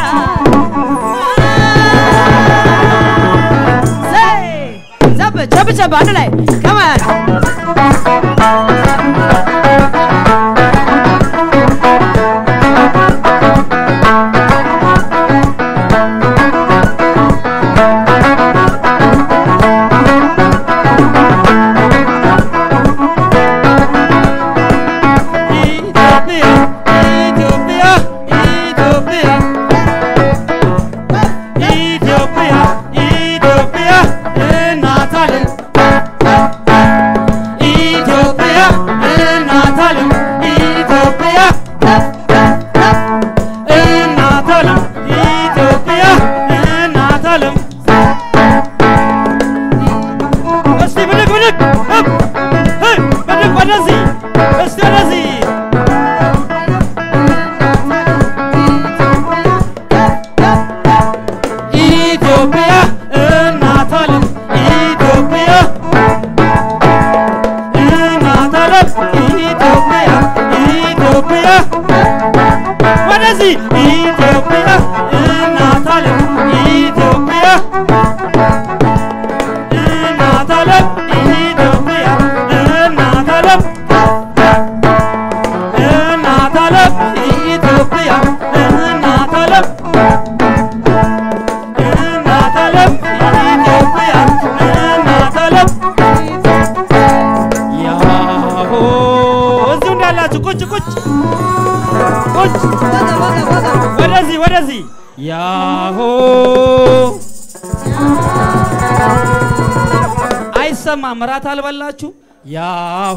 ዘብ ቸብ ቸብ አንድ ላይ ከማን ኢትዮጵያ ኢትዮጵያ ኢትዮጵያ ኢትዮጵያ ኢትዮጵያ እናት ዓለም ኢትዮጵያ እናት ዓለም ኢትዮጵያ እናት ዓለም ኢትዮጵያ እናት ዓለም እስቲ ብድግ ብድግ እብ ህ ብድግ ወደዚህ እስቲ ወደዚህ ኢትዮጵያ እናት ዓለም ኢትዮጵያ እናት ዓለም ኢትዮጵያ ኢትዮጵያ ወደዚህ ኢትዮጵያ እናት ዓለም ኢትዮጵያ እናት ዓለም ኢትዮጵያ እናት ዓለም እናት ዓለም ኢትዮጵያ እናት ዓለም እናት ዓለም ኢትዮጵያ እናት ዓለም ያሆ እዚሁ እንዳላችሁ ቁጭ ቁጭ ቁጭ ወደዚህ ወደዚህ ያሆ አይሰማም። እራት አልበላችሁ? ያሆ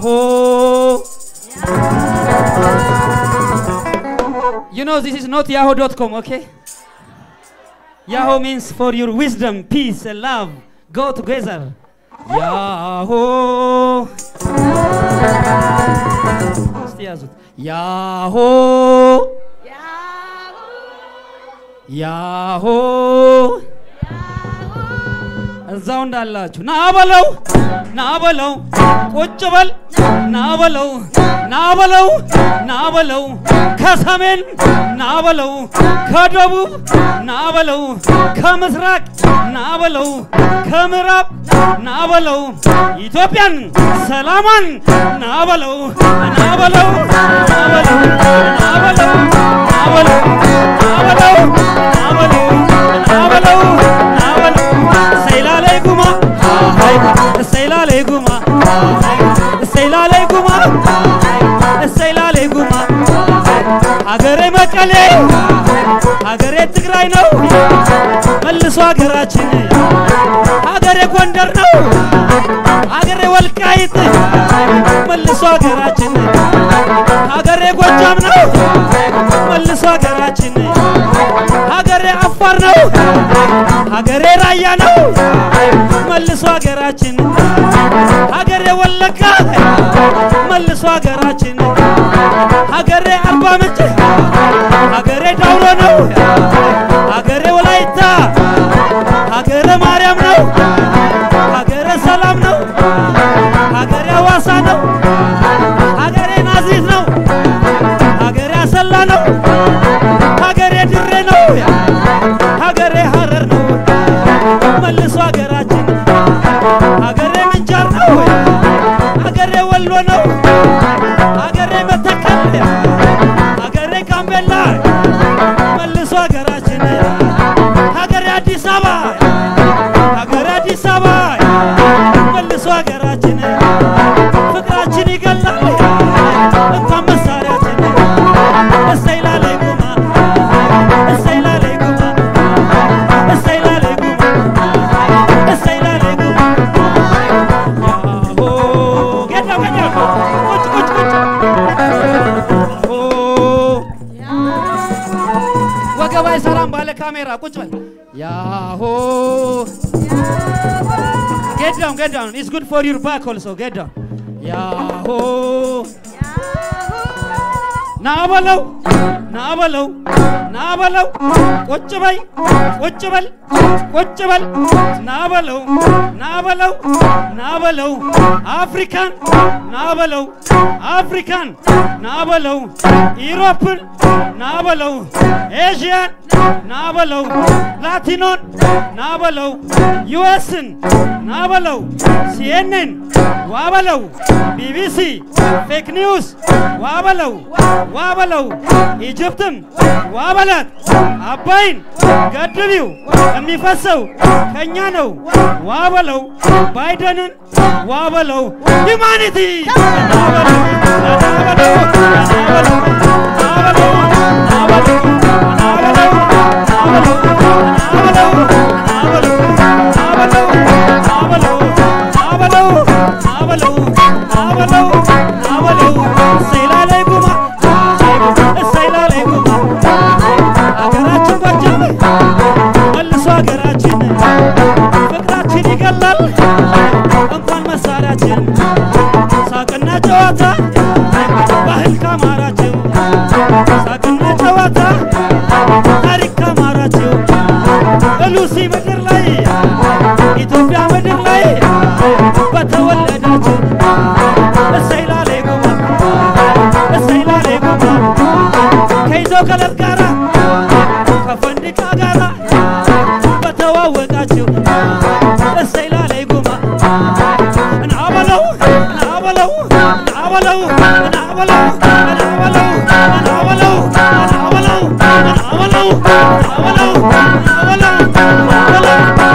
You know this is not yahoo.com, okay? Yahoo means for your wisdom, peace, and love go together. Yahoo. እስቲ ያዙት። ያሆ ያሆ እዛው እንዳላችሁ ና በለው ና በለው ቁጭ በል ና በለው ና በለው ና በለው ከሰሜን ና በለው ከደቡብ ና በለው ከምስራቅ ና በለው ከምዕራብ ና በለው ኢትዮጵያን ሰላሟን ና በለው ና በለው ና በለው ና በለው ና በለው ና በለው ና በለው ና በለው ና በለው ሰይላ ላይ ጉማ ሰይላ ላይ ጉማ ሰይላ ላይ ጉማ ሰይላ ላይ ጉማ ሀገሬ መቀሌ ሀገሬ ትግራይ ነው መልሶ ሀገራችን ሀገሬ ጎንደር ነው ሀገሬ ወልቃይት መልሶ ሀገራችን ሀገሬ ጎጃም ነው መልሶ ሀገራችን ሀገሬ አፋር ነው ሀገሬ ራያ ነው መልሶ ሀገራችን ሀገሬ ወለጋ መልሶ ሀገራችን ሀገሬ አርባ ምንጭ ሀገሬ ዳውሮ ነው ሀገሬ ወላይታ ሀገረ ማርያም ነው ሀገረ ሰላም ነው ሀገሬ ሐዋሳ ነው ሀገሬ ናዝሬት ነው ሀገሬ አሰላ ነው ሀገሬ ድሬ ነው ሀገሬ ሀረር ነው መልሶ ሀገራችን ሀገሬ ምንጃር ነው ሀገሬ ወሎ ነው ሀገሬ መተከል ሀገሬ ጋምቤላ መልሶ ሀገራችን ሀገሬ አዲስ አበባ ሀገሬ አዲስ አበባ መልሶ ሀገራችን ፍቅራችን ይገላል እንኳን መሳሪያችን እሰይ ላላይ ጉማ እሰይ ላላይ ጉማ እሰይ ላላይ ጉማ እሰይ ላላይ ጉማ ያሆ ገዳው ገዳው ቁጭ ቁጭ ቁጭ ያሆ ወገባይ ሰላም ባለ ካሜራ ቁጭ በል ያሆ get down get down it's good for your back also get down ያሆ ና በለው ና በለው ና በለው ቁጭ በይ ቁጭ በል ቁጭ በል ና በለው ና በለው ና በለው አፍሪካን ና በለው አፍሪካን ና በለው ኢሮፕን ና በለው ኤዥያን ና በለው ላቲኖን ና በለው ዩኤስን ና በለው ሲኤንኤን ዋ በለው ቢቢሲ ፌክ ኒውስ ዋ በለው ዋ በለው ኢጅፕትም ዋ በላት አባይን ገድቢው የሚፈሰው ከኛ ነው ዋ በለው ባይደንን ዋ በለው ሂማኒቲ ና በለው ና በለው ና በለው ና በለው ና በለው ና በለው ና በለው ና በለው ና በለው ና በለው ና በለው ና በለው ና በለው ና በለው ና በለው እሰይ ላላይ ጉማ እሰይ ላላይ ጉማ ሀገራችን ጎጃም መልሶ ሀገራችን ፍቅራችን ይገላል እንኳን መሳሪያችን ሳቅና ጨዋታ ባህል ካማራችሁ ሳቅና ጨዋታ ታሪክ ካማራችሁ ሉሲ ምድር ላይ ኢትዮጵያ ምድር ላይ በተወለዳችሁ እሰይ ላሌ ጉማ እሰይ ላሌ ጉማ ከይዞ ከለር ጋራ ከፈንድቃ ጋራ በተዋወቃችሁ እሰይ ላሌ ጉማ እናበለው እናበለው እናበለው እናበለው እናበለው እናበለው እናበለው እናበለው እናበለው እናበለው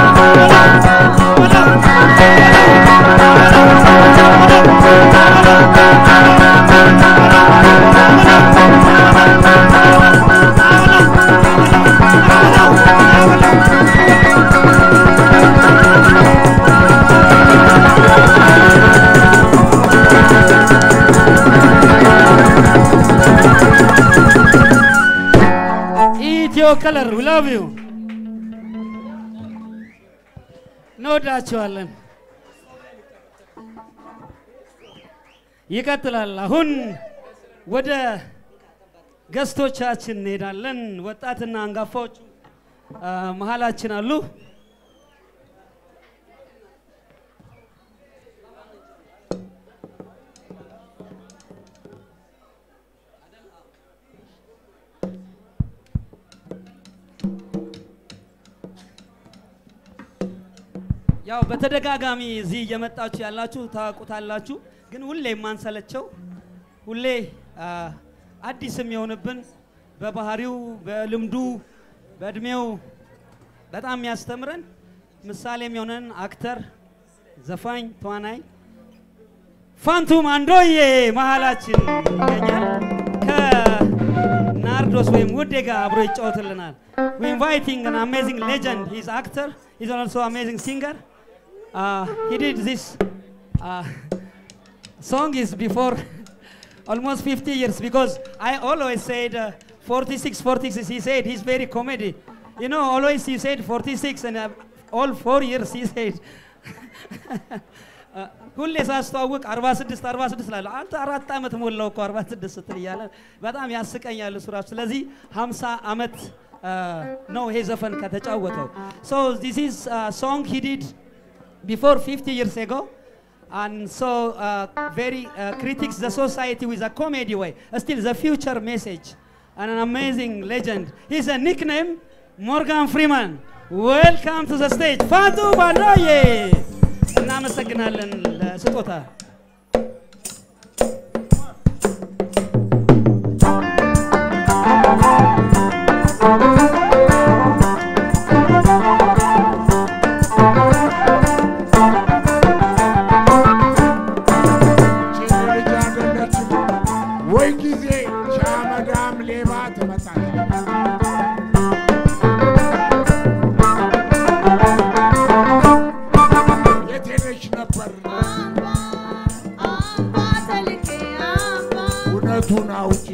ኢትዮ ከለር ዊ ላቭ ዩ እንወዳቸዋለን። ይቀጥላል። አሁን ወደ ገስቶቻችን እንሄዳለን። ወጣትና አንጋፋዎቹ አ፣ መሀላችን አሉ። ያው በተደጋጋሚ እዚህ እየመጣችሁ ያላችሁ ታውቁታላችሁ። ግን ሁሌ የማንሰለቸው ሁሌ አ፣ አዲስ የሚሆንብን በባህሪው፣ በልምዱ፣ በእድሜው በጣም የሚያስተምረን ምሳሌ የሚሆነን አክተር፣ ዘፋኝ፣ ተዋናይ ፋንቱ ማንዶዬ መሀላችን ይገኛል። ከናርዶስ ወይም ውዴ ጋር አብሮ ይጫወትልናል። we inviting an amazing legend. He's actor. He's also amazing singer. Uh, he did this uh, song is before almost 50 years because I always said uh, 46, 46. He said he's very comedy. You know, always he said 46 and uh, all four years he said. Uh, ሁሌ ሳስተዋውቅ 46 46 ላለ አንተ አራት ዓመት ሞላው እኮ 46 ስትል እያለ በጣም ያስቀኛል እሱ ራሱ። ስለዚህ 50 ዓመት ነው ይሄ ዘፈን ከተጫወተው። ሶ ዲስ ኢዝ ሶንግ ሂ ዲድ before 50 years ago. And so, uh, very uh, critics the society with a comedy way. Still, the future message. And an amazing legend. He's a nickname, Morgan Freeman. Welcome to the stage, Fatu Bandoye. እናመሰግናለን ለስጦታ ልጅ አይደለችም ወይ ጊዜ ሻመዳም ሌባ ትመጣለች። የት ሄደሽ ነበር? እውነቱን አውጪ።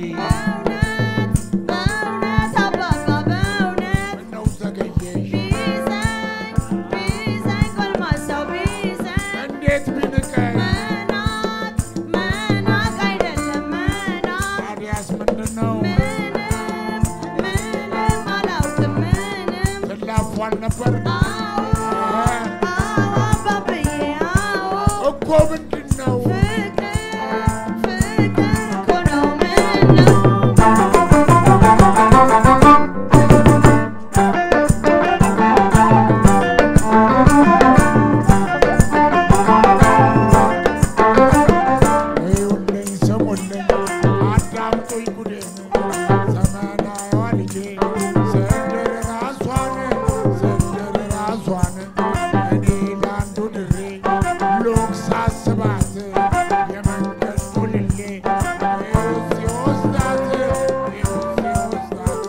ምነው ዘገየሽ? እንዴት ብንቀር ታዲያ ታዲያስ ምንድን ነው ምንም ምንም አላውቅም ምንም ትላፉ አልነበር አዎ አዎ አባብዬ አዎ እኮ ምንድን ነው ፍቅር ፍቅር እኮ ነው ምነው ይኸውልኝ ስሙልኝ አዳምጡኝ ጉዴን ዘመናዋ ልጄ ስንድር ራሷን ስንድር ራሷን እኔ ለአንዱ ድሬ ሎክ ሳስባት የመንገድ ቱልሌ ይኸው ሲወስዳት ይኸው ሲወስዳት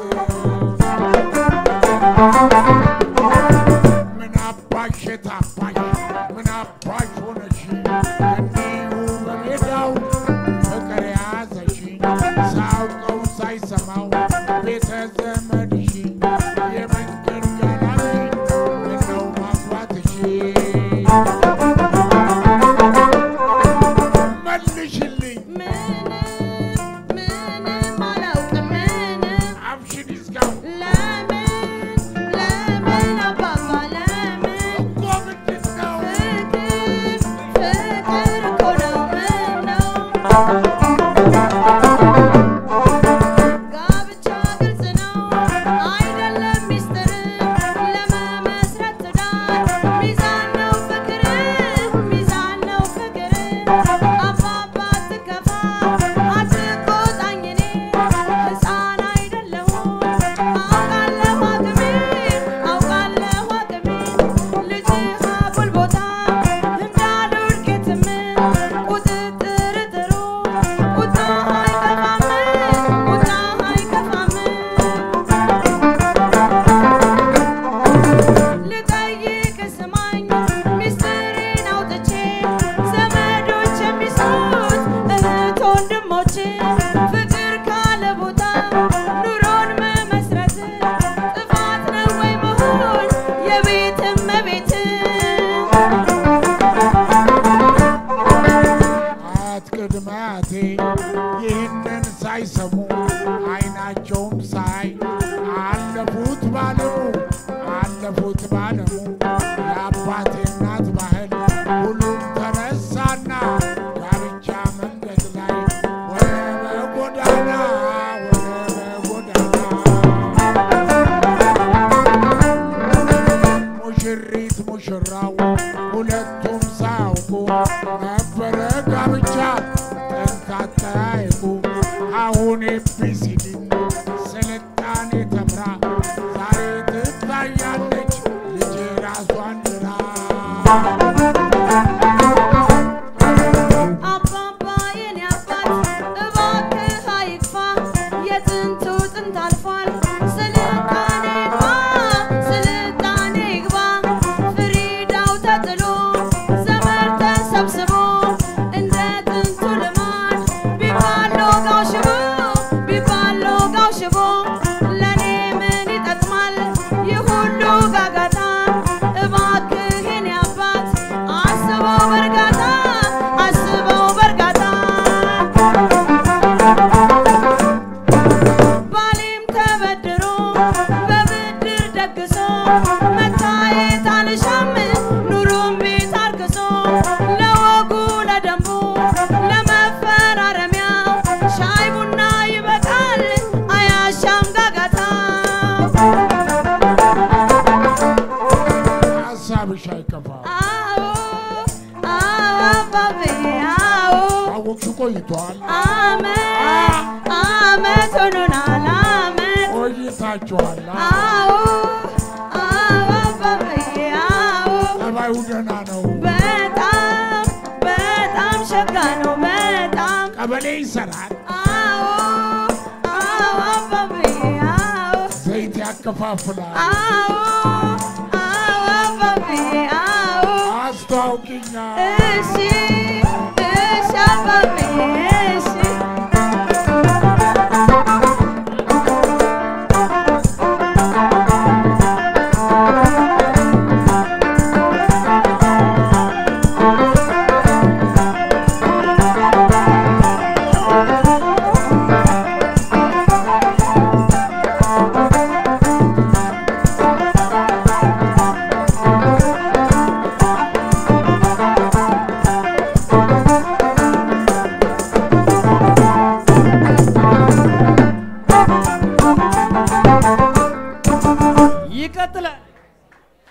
ምን አባሽ የታባሽ ምን አባሽ ሆነሽ እንዲሁ በሜዳው ፍቅር ያዘሽ ሳውቀው ሳይሰማው ቤተ ዘመድሽ የመንገድ ጋላቢ ምነው ማግባትሽ መልሽልኝ ምንም ምንም አላውቅም ምንም አብሽን ይዝጋው ለምን ለምን አባባ ለምን እኮ ምንድን ነው ፍቅር ፍቅር እኮ ነው ምነው ጋብቻ ግልጽ ነው አይደለም ሚስጥር ለመመስረት ትዳር ሚዛን ነው ፍቅር ሚዛን ነው ፍቅር አባባ አትከፋ አትቆጣኝ እኔ ሕፃን አይደለሁም አውቃለሁ አቅሜ አውቃለሁ አቅሜ ልጅህ አጉል ቦታ እንዳልወድቅ የትም ቁጥጥር ጥሩ ቁጣ አይከፋም ቁጣ አይከፋም ልጠይቅ ስማኝ ሚስጥሬን አውጥቼ ዘመዶች የሚስሙት እህት ወንድሞች ፍቅር ካለ ቦታ ኑሮን መመስረት ጥፋት ነው ወይ መሆን የቤት እመቤት አያት ቅድመ አያቴ ይህንን ሳይሰሙ አይናቸውም ሳይ አለፉት ባለሙ አለፉት ባለሙ የአባቴ እናት ባህል ሁሉም ተነሳና ጋብቻ መንገድ ላይ ወደ በጎዳና ወደ በጎዳና ሙሽሪት ሙሽራው ሁለቱም ሳያውቁ ነበረ ጋብቻ ጥንት አጠያየቁ አሁን ኤቢሲዲ ስልጣኔ ተምራ ዛሬ ትታያለች ልጄ ራሷን ድራ አባባ የኔ አባት እባክህ አይክፋ የጥንቱ ጥንት አልፏል ስልጣኔ ግባ ስልጣኔ ግባ ፍሪዳው ተጥሎ ዘመድ ተሰብስቦ እንደ ጥንቱ ልማድ ቢባል ሎጋው ሽቦ ቢባል ሎጋው ሽቦ ለኔ ምን ይጠቅማል ይህ ሁሉ ጋጋታ እባክህ የኔ አባት አስበው በእርጋታ አስበው በእርጋታ ባሌም ተበድሮ በብድር ደግሶ መታየት አልሻም ኑሮም ቤት አርክሶ ለወጉ ለደንቡ ለመፈራረሚያው ሻይ ቡና ይበቃል አያሻም ጋጋታ ሀሳብሽ አይከፋም አዎ አዎ አባብዬ አዎ አወቅሽ ቆይቷል አመት አመት ሆኖናል አመት ቆይታችኋል አዎ አዎ አባብዬ አዎ ጠባዩ ደህና ነው በጣም በጣም ሸጋ ነው በጣም ቀበሌ ይሰራል አዎ አዎ አባብዬ አዎ ዘይት ያከፋፍላል አዎ አዎ አባብዬ አዎ አስተዋውቂኛ እሺ እሺ አባብዬ እሺ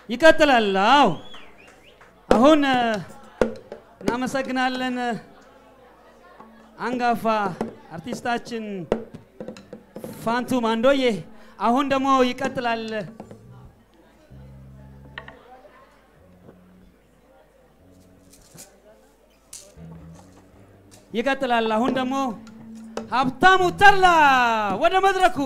ይቀጥላል። አዎ አሁን እ፣ እናመሰግናለን እ፣ አንጋፋ አርቲስታችን ፋንቱ ማንዶዬ። አሁን ደግሞ ይቀጥላል። ይቀጥላል። አሁን ደግሞ ሀብታሙ ተላ ወደ መድረኩ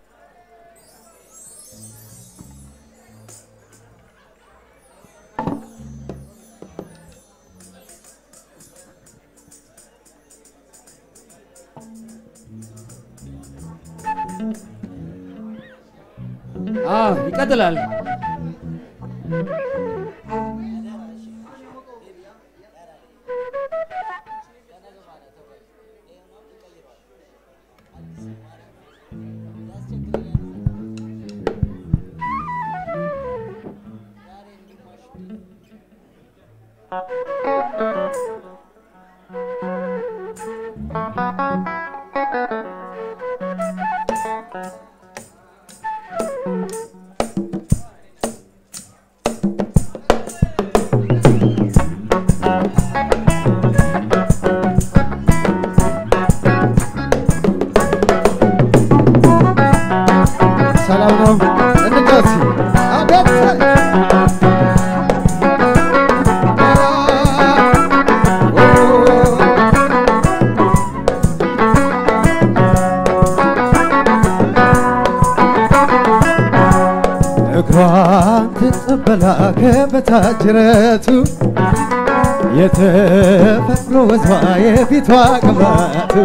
አዎ ይቀጥላል። ሰላም ነው። እንጫወት። አቤት እግሯን ትጠበላ ከበታጅረቱ የተፈጥሮ ወዟ የፊቷ ቅባቱ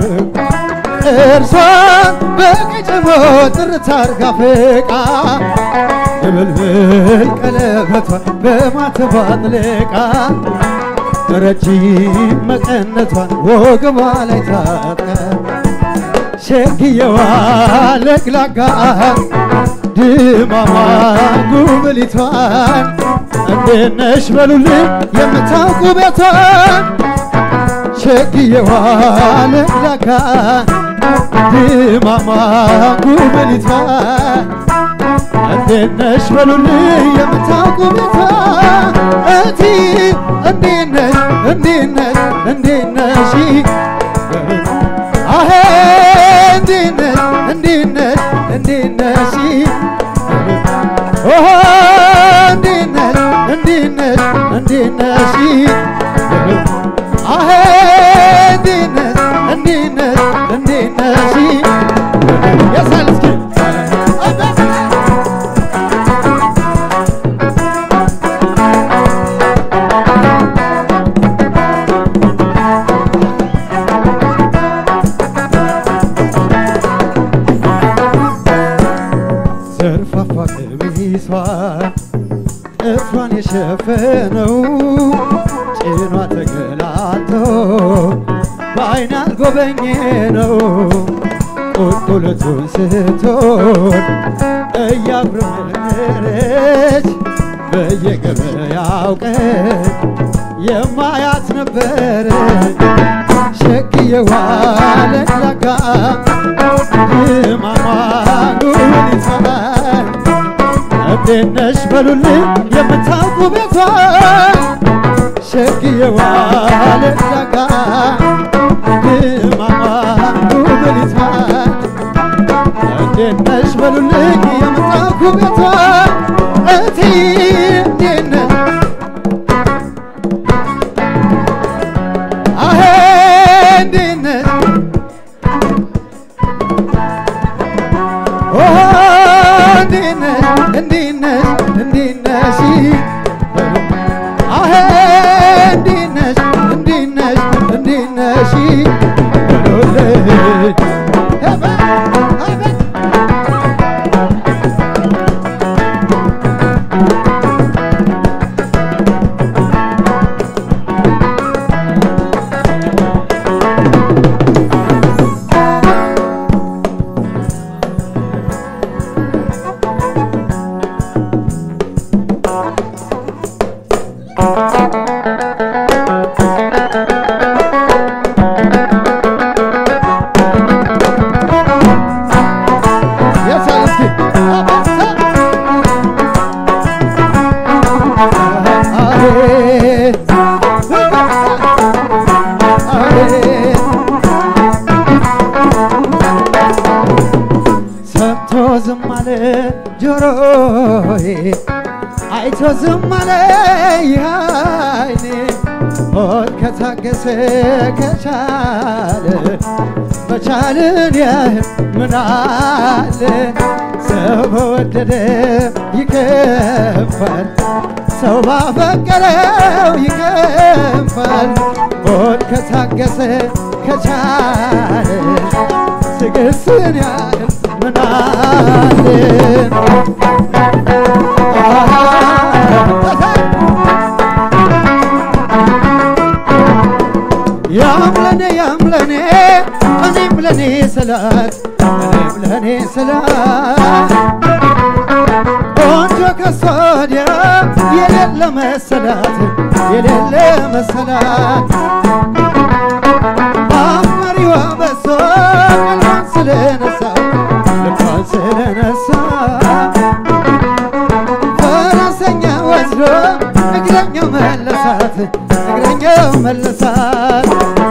እርሷን በቀጨሞ ጥርት አርጋ ፍቃ የብልብል ቀለበቷ በማተቧ አጥልቃ ረጅም መቀነቷን ወገቧ ላይ ታጥቀ ሸክየዋ ለግላጋ ድማማ ጉብሊቷን እንዴት ነሽ በሉልኝ የምታውቁ ቤቷን ሸክየዋ ለግላጋ ድማማ ጉብሊቷን እንዴት ነሽ በሉልኝ የምታውቁ ቤቷን እቲ እንዴት ነሽ እንዴት ነሽ እንዴት ነሽ አሄ እንዴት ነሽ እንዴት ነሽ እንዴት ነሽ ኦሆ እንዴት ነሽ እንዴት ነሽ እንዴት ነሽ አሄ እንዴት ነሽ እንዴት ነሽ እንዴት ነሽ ያሳል እስኪ ዘርፋፋ ቀሚሷ እፍሯን የሸፈነው ጭኗ ተገላቶ በአይን አልጎበኘ ነው ቁልቁለቱን ስትሆን እያብረመረች በየገበያው ቀን የማያት ነበር ሸክየዋ ለግላጋ ድማማ ጉሊቷን እንዴት ነሽ በሉልኝ የምታውቁ ቤቷን ሸክየዋ ለግላጋ ድማማ ጉብሊቷን እንዴት ነሽ በሉልኝ የምታውቁ ቤቷን እቲ እንዴት ነሽ አሄ እንዴት ነሽ ኦሆ እንዴት ነሽ እንዴት ነሽ እንዴት ነሽ አሄ እንዴት ነሽ እንዴት ነሽ እንዴት ነሽ በሉልኝ አቤት አቤት ዝም አለ ጆሮዬ አይቶ ዝም አለ አይኔ ሆድ ከታገሰ ከቻለ መቻልን ያህል ምን አለ ሰው በወደደ ይከፋል ሰው ባፈቀረው ይከፋል ሆድ ከታገሰ ከቻለ ትዕግስትን ያህል ምን አለ ያምለኔ ያምለኔ እኔም ለኔ ስላት እኔም ለኔ ስላት ቆንጆ ከሷ ወዲያ የሌለ መሰላት የሌለ መሰላት አፍመሪዋ በሷ ቀልቧን ስለነሳው ልቧን ስለነሳ ፈረሰኛ ወስዶ እግረኛው መለሳት እግረኛው መለሳት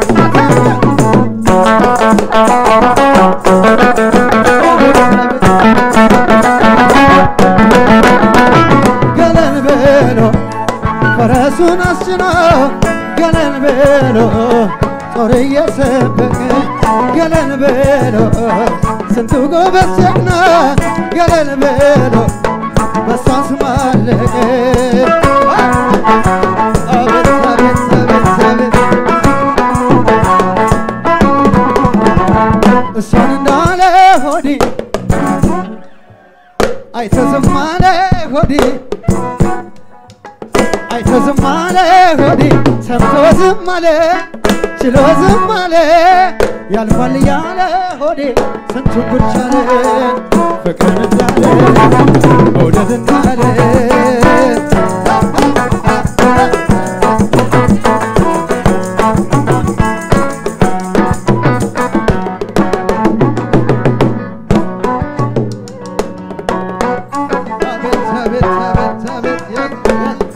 ገለል ብሎ ፈረሱን አስጭኖ ገለል ብሎ ጦር እየሰበቀ ገለል ብሎ ስንቱ ጎበዝ ጀግና ገለል ብሎ በሳስ ማለቀ አቤት አቤት አቤት አቤት እሷን እንዳለ ሆዴ አይቶ ዝም አለ ሆዴ አይቶ ዝም አለ ሆዴ ሰምቶ ዝም አለ ችሎ ዝም አለ ያልፋል እያለ ሆዴ ስንቱ ጉድ ቻለ ፍቅርን እንዳለ መውደድ እንዳለ አቤት አቤት አቤት አቤት የት-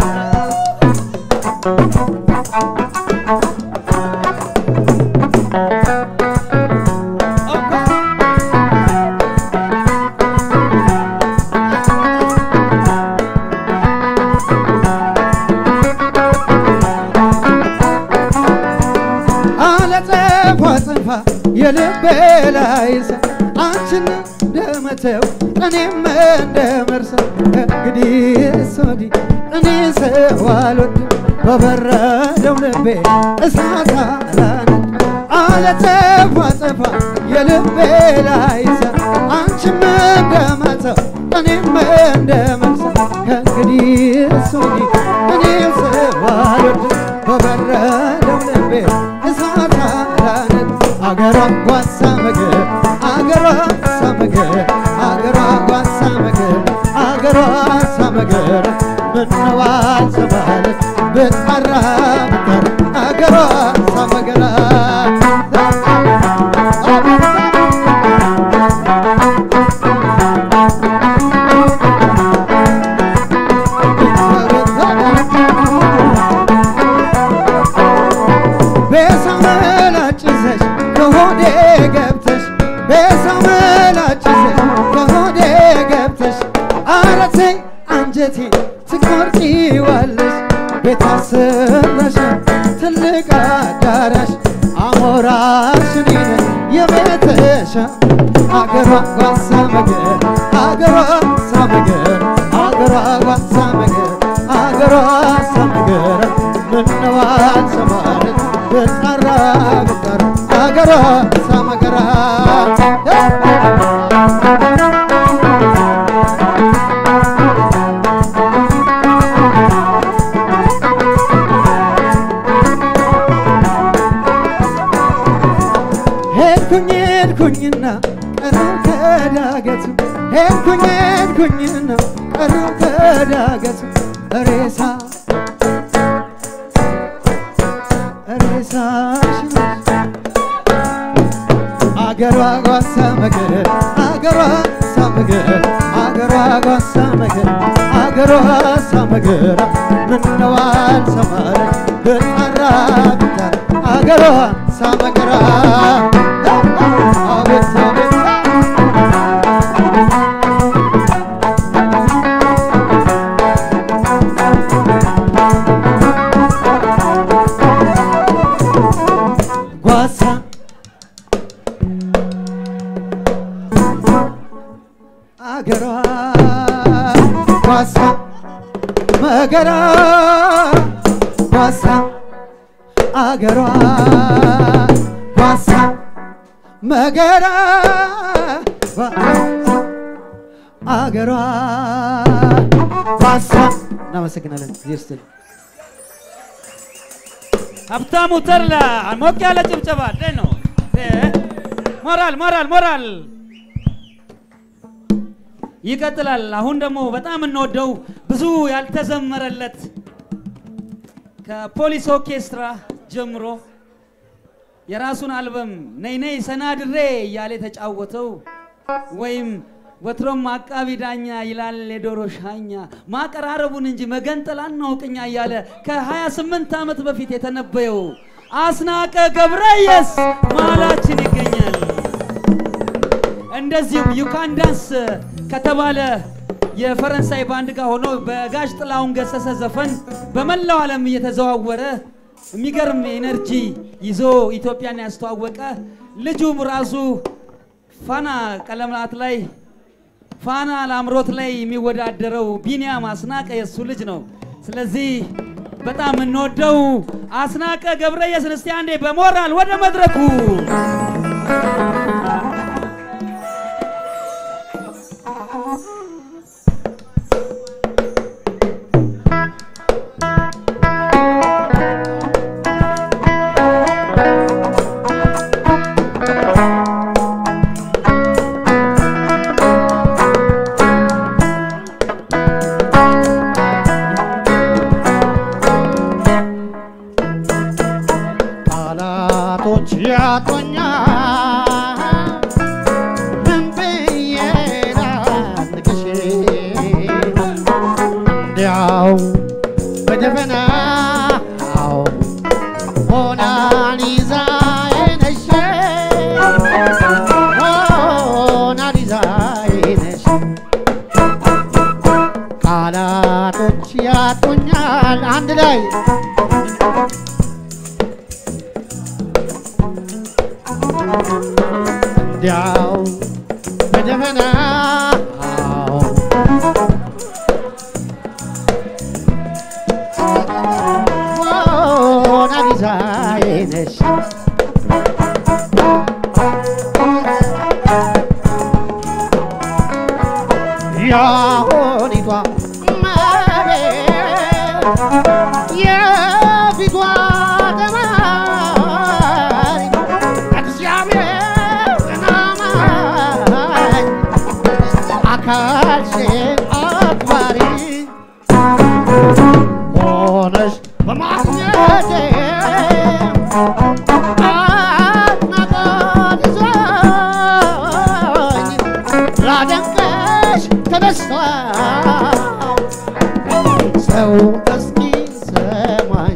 አለጸፏ ጽንፋ የልቤ ላይ ሰ አንቺን እንደመተው እኔም እንደመርሰው እንግዲህ ሶዲ እኔ ሰው አልወድም በበረደው ልቤ እሳት አላነድ አለጸፏ ጽንፋ የልቤ ላይ ሰ አንቺም እንደመተው እኔም እንደመርሰው ከእንግዲህ ሶዲ እኔ ሰው አልወድም በበረደው ልቤ እሳት አላነድ አገሯ ጓሳ ምግብ አገሯ ሳመገር አገሯ ጓሳ ምግብ አገሯ ሳመገር ምነው አልሰማል ብጠራ ብጠር አገሯ ሳመገራ በሰው መላጭዘሽ ከሆዴ ገብተሽ በሰው መላጭዘሽ ከሆዴ ገብተሽ አረተኝ አንጀቴ ትቆርጪዋለሽ ቤት አሰራሽ ትልቅ አዳራሽ አሞራሽ እኔ ነኝ የቤተሻ አገሯ ጓሳ መገር አገሯ ሳመገር አገሯ ጓሳ መገር አገሯ ሳመገር ምነው አልሰማለት ብጠራ ብጠራ አገሯ ሳመገራ ሄድኩኝ ሄድኩኝና ቀረው ከዳገቱ ሄድኩኝ ሄድኩኝና ቀረው ከዳገቱ ሬሳ ሬሳሽ አገሯ ጓሳ መገር አገሯ ሳመገር አገሯ ጓሳ መገር አገሯ ሳመገር ምነው አልሰማረ ብጠራ ብጠራ አገሯ ሳመገራ አቤት አቤት አገሯ ጓሳ መገራ ጓሳ አገሯ ጓሳ መገራ አገሯ ጓሳ እናመሰግናለን። ጊዜ ይስጥልን። ሀብታሙ ተድላ ሞቅ ያለ ጭብጨባ እንዴት ነው? እ? ሞራል ሞራል ሞራል ይቀጥላል። አሁን ደግሞ በጣም እንወደው ብዙ ያልተዘመረለት ከፖሊስ ኦርኬስትራ ጀምሮ የራሱን አልበም ነይ ነይ ሰናድሬ እያለ የተጫወተው ወይም ወትሮም አቃቢ ዳኛ ይላል የዶሮ ሻኛ ማቀራረቡን እንጂ መገንጠል አናውቅኛ እያለ ከ28 ዓመት በፊት የተነበየው አስናቀ ገብረየስ መሀላችን ይገኛል። እንደዚሁም ዩካን ዳንስ ከተባለ የፈረንሳይ ባንድ ጋር ሆኖ በጋሽ ጥላሁን ገሰሰ ዘፈን በመላው ዓለም እየተዘዋወረ የሚገርም ኤነርጂ ይዞ ኢትዮጵያን ያስተዋወቀ ልጁም ራሱ ፋና ቀለማት ላይ ፋና ላምሮት ላይ የሚወዳደረው ቢኒያም አስናቀ የእሱ ልጅ ነው። ስለዚህ በጣም እንወደው አስናቀ ገብረየስን እስቲ አንዴ በሞራል ወደ መድረኩ ቃላቶች ያጦኛል ምን ብዬ ላንግሽ እንዲያው በደፈናው ሞናሊዛዬ ነሽ ሞናሊዛዬ ነሽ ቃላቶች ያጦኛል አንድ ላይ እንዲያው በደፈናው ሞናሊዛዬ ነሽ ያሆኒቷ መቤት የፊቷ ተማሪ እግዚአብሔር ናማኝ አካልሽን አክባሪ ሆነሽ በማግኘቴ አድናቆት ይዞኝ ላደንቅሽ ተነስቷል ሰው እስኪ ሰማኝ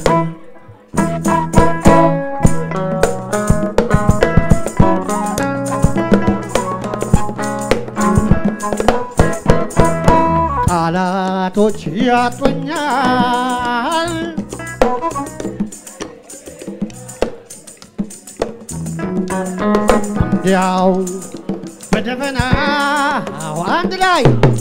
ቃላቶች ያጡኛል እንዲያው በደፈናው አንድ ላይ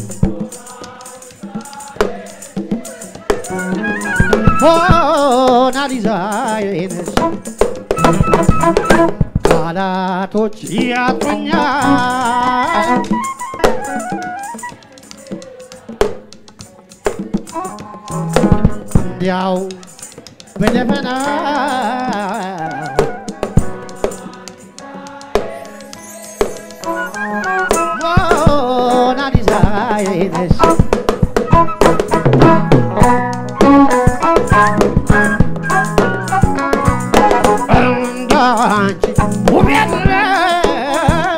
ሞናሊዛዬ ነሽ ቃላቶች ያጡኛል እንዲያው በደፈናው ሞናሊዛዬ ነሽ እንዳንቺ ውብ የለም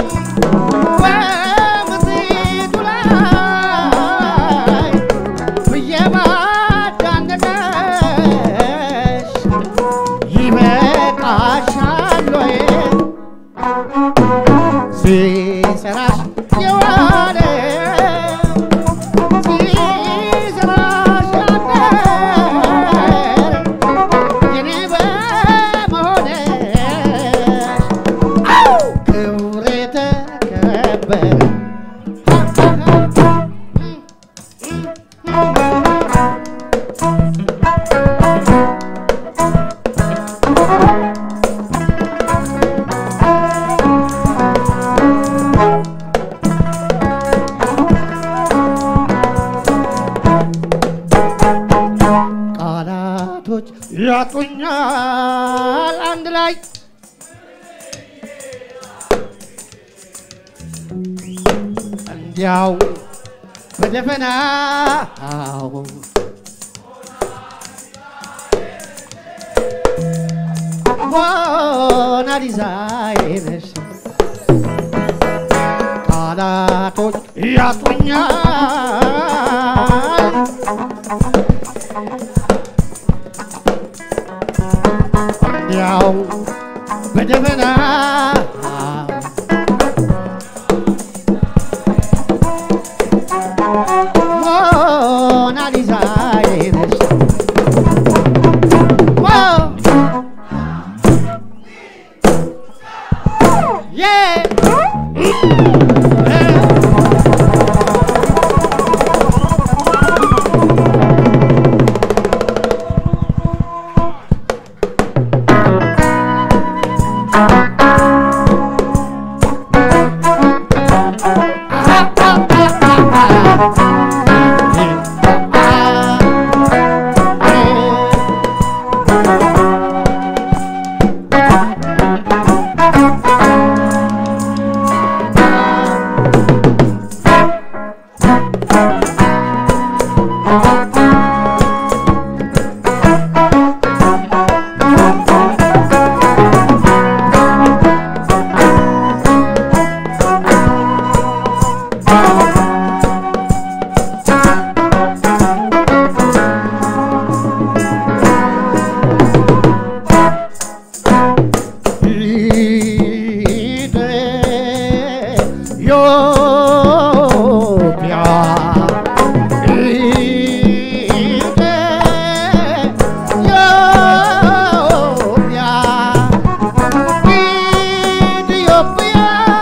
በምድሪቱ ላይ ብዬ ባዳነቀሽ ይበቃሻል ወይ ሲሰራሽ የዋለ እንዲያው በደፈናው ሞናሊዛዬ ነሽ ቃላቶች ያጡኛል እንዲያው በደመና ሞናሊዛዬ ነሽ ዋው Yeah! ኢትዮጵያ ኢትዮጵያ ኢትዮጵያ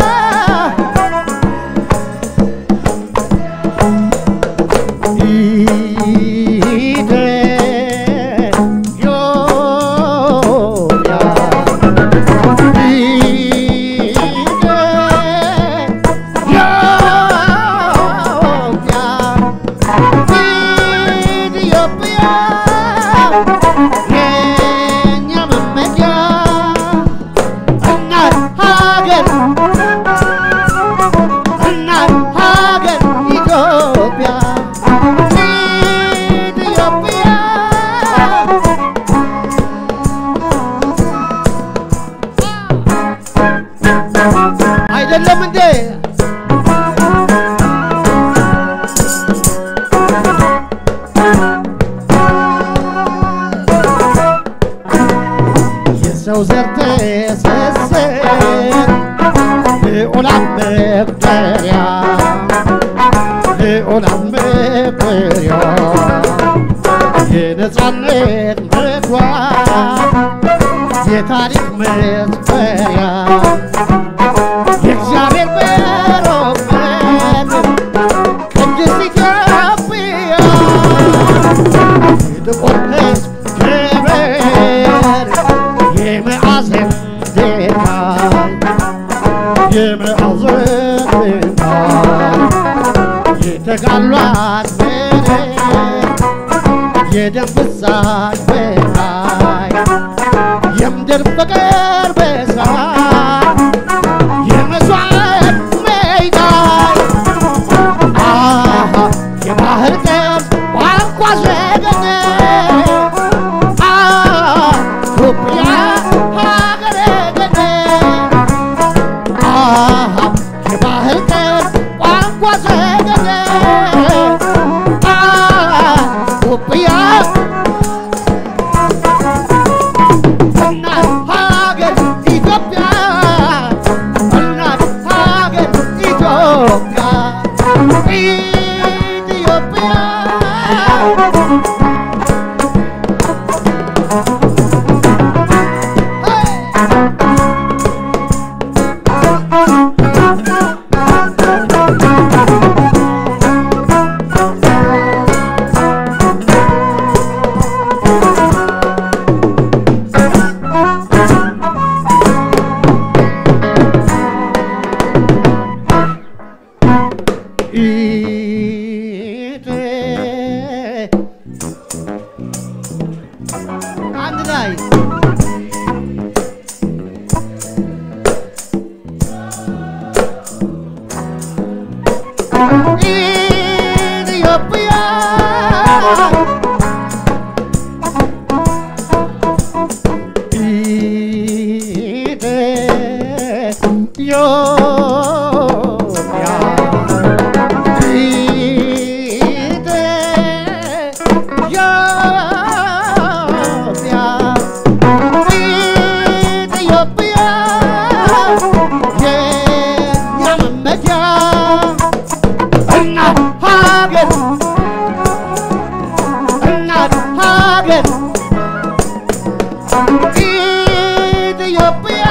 ኢትዮጵያ አይደለም እንዴ? የሰው ዘር ተሰሰን ልዑላን መቁጠሪያ ልዑላን መቁጠሪያ የነፃነት መግባት የታሪክ መስፈሪያ የእግዚአብሔር በሮበት ቅድስት ኢትዮጵያ የጥቁር ሕዝብ ክብር የመዓዘን ድንጋይ የመዓዘን ድንጋይ የተጋሏት ምድር የደም ፍሳሽ በላይ የምድር ፍቅር በሳት የመስዋዕት ሜዳይ አሃ የባህር ቅርስ ቋንቋ ዘገነ ኢትዮጵያ ሀገረ ገነ አሃ የባህር ቅርስ ቋንቋ ዘገነ ኢትዮጵያ እናት ሀገር ኢትዮጵያ እናት ሀገር ኢትዮጵያ ኢትዮጵያ አንድ ላይ ኢትዮጵያ እናት ሀገር እናት ሀገር ኢትዮጵያ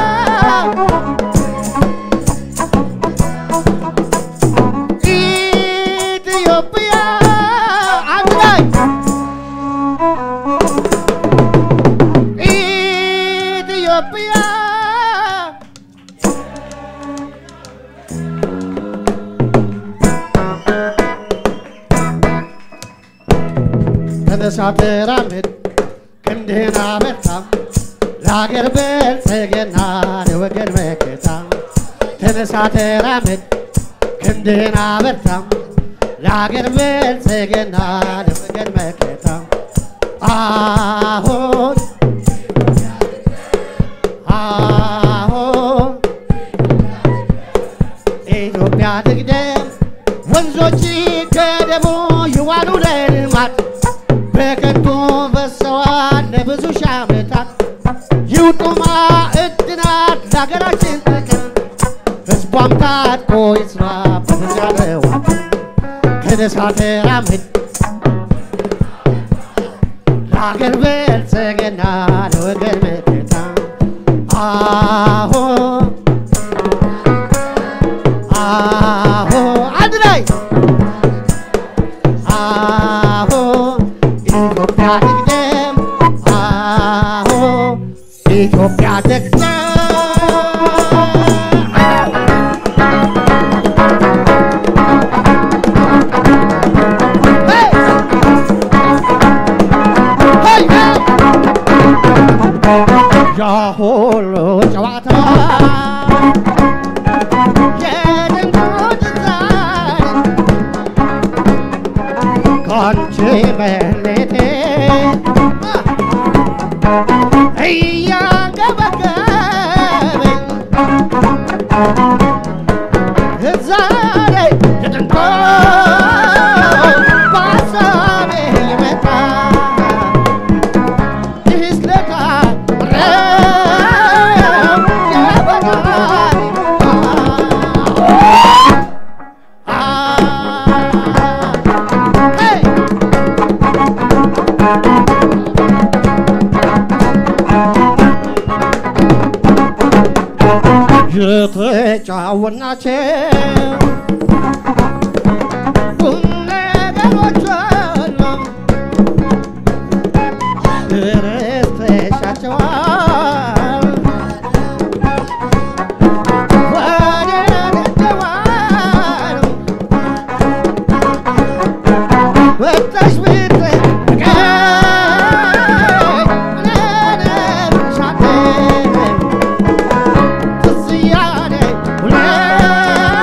ኢትዮጵያ አንድ ላይ ኢትዮጵያ ተነሳ ተራመድ ክንድህን አበርታ ለሀገር ብልጽግና ለወገን መከታ ተነሳ ተራመድ ክንድህን አበርታ ለሀገር ብልጽግና ለወገን መከታ አሁን አሁን ኢትዮጵያ ትቅደም ወንዞች ከደሙ ይዋሉ ለልማት በከንቱ ፈሰዋል ለብዙ ሺህ ዓመታት ይውጡ ማዕድናት ለሀገራችን ጥቅም ሕዝቧም ታጥቆ ይስራ በተቻለው ተነሳ ተራመድ ለሀገር ብልጽግና ለወገን መከታ አሁን አሁን አንድ ላይ አሁን ኢትዮጵያ ትቅደም አሁን ኢትዮጵያ ትቅደም Hey! Hey, hey! ያ ሁሉ ጨዋታ የድንቁ ትዛል ከአንቺ መሌቴ እያንገበገበኝ እዛ ላይ የድንቁ በሀሳቤ ይመጣል ይስለካ የተጫወናቸው ቁም ነገሮች ሁሉ ረስተሻቸዋል ወደ ደዋል ወጣሽ ብትቀኝ ነነብሻቴ ትዝ እያለኝ ሁሌ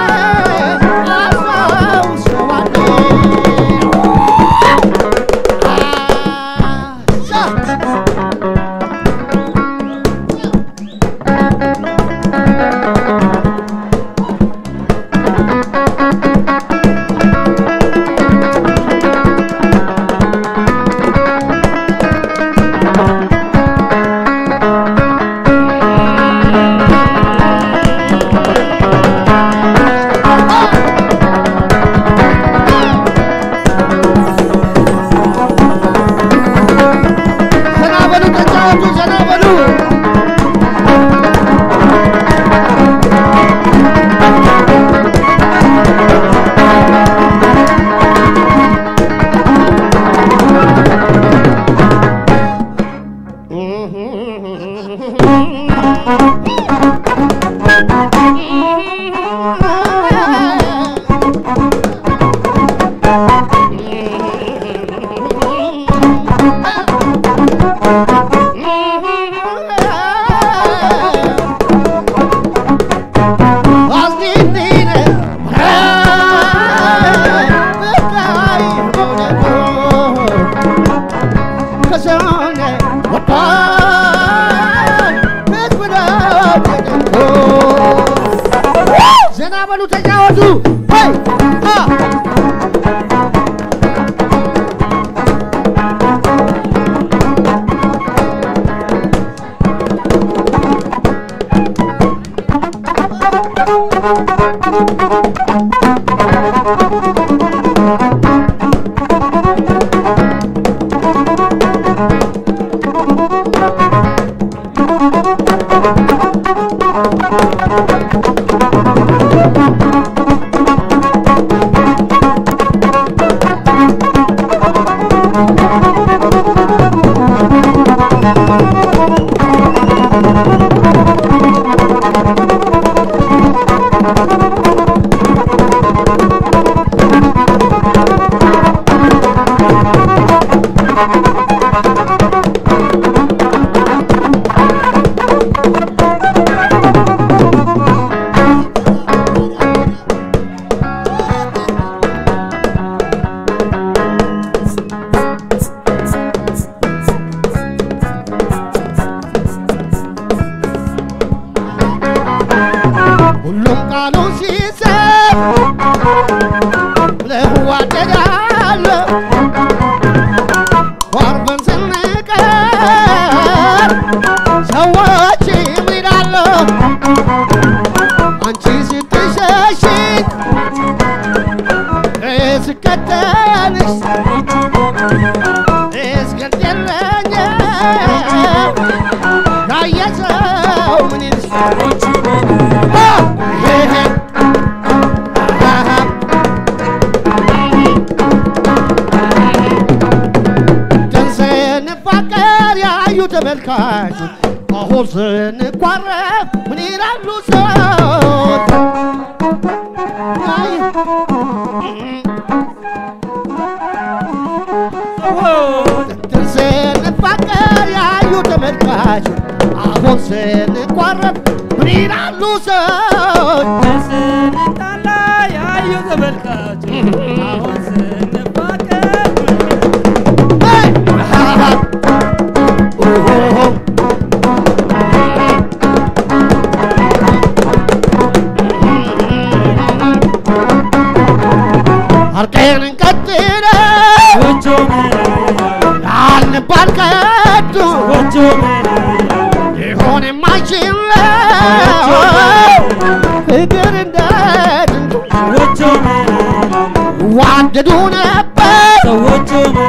ሁሉም ቃሉ ሲሰብ ለዋደዳለ ቆርበን ስንቀር ሰዎች ይላሉ አንቺ ስትሸሽኝ እስከተልሽ እስክትለኝ ያየ ሰው ምን ይልሽ ስንፋቀር ያዩ ተመልካች አሁን ስንኳረፍ ምን ይላሉ ሰዎች? አይ፣ ስንፋቀር ያዩ ተመልካች አሁን ስንኳረፍ ምን ይላሉ ሰዎች? ስንጣላ ያዩ ተመልካች አሁን ስንፋቀር Hey! አርቀን እንቀጥለ ጎጆ ያልንባል ከቶ ጎጆ ሊሆን የማይችል ፍቅር እንደ ጥንቱ ጎጆ ዋደዱ ነበር ሰዎቹ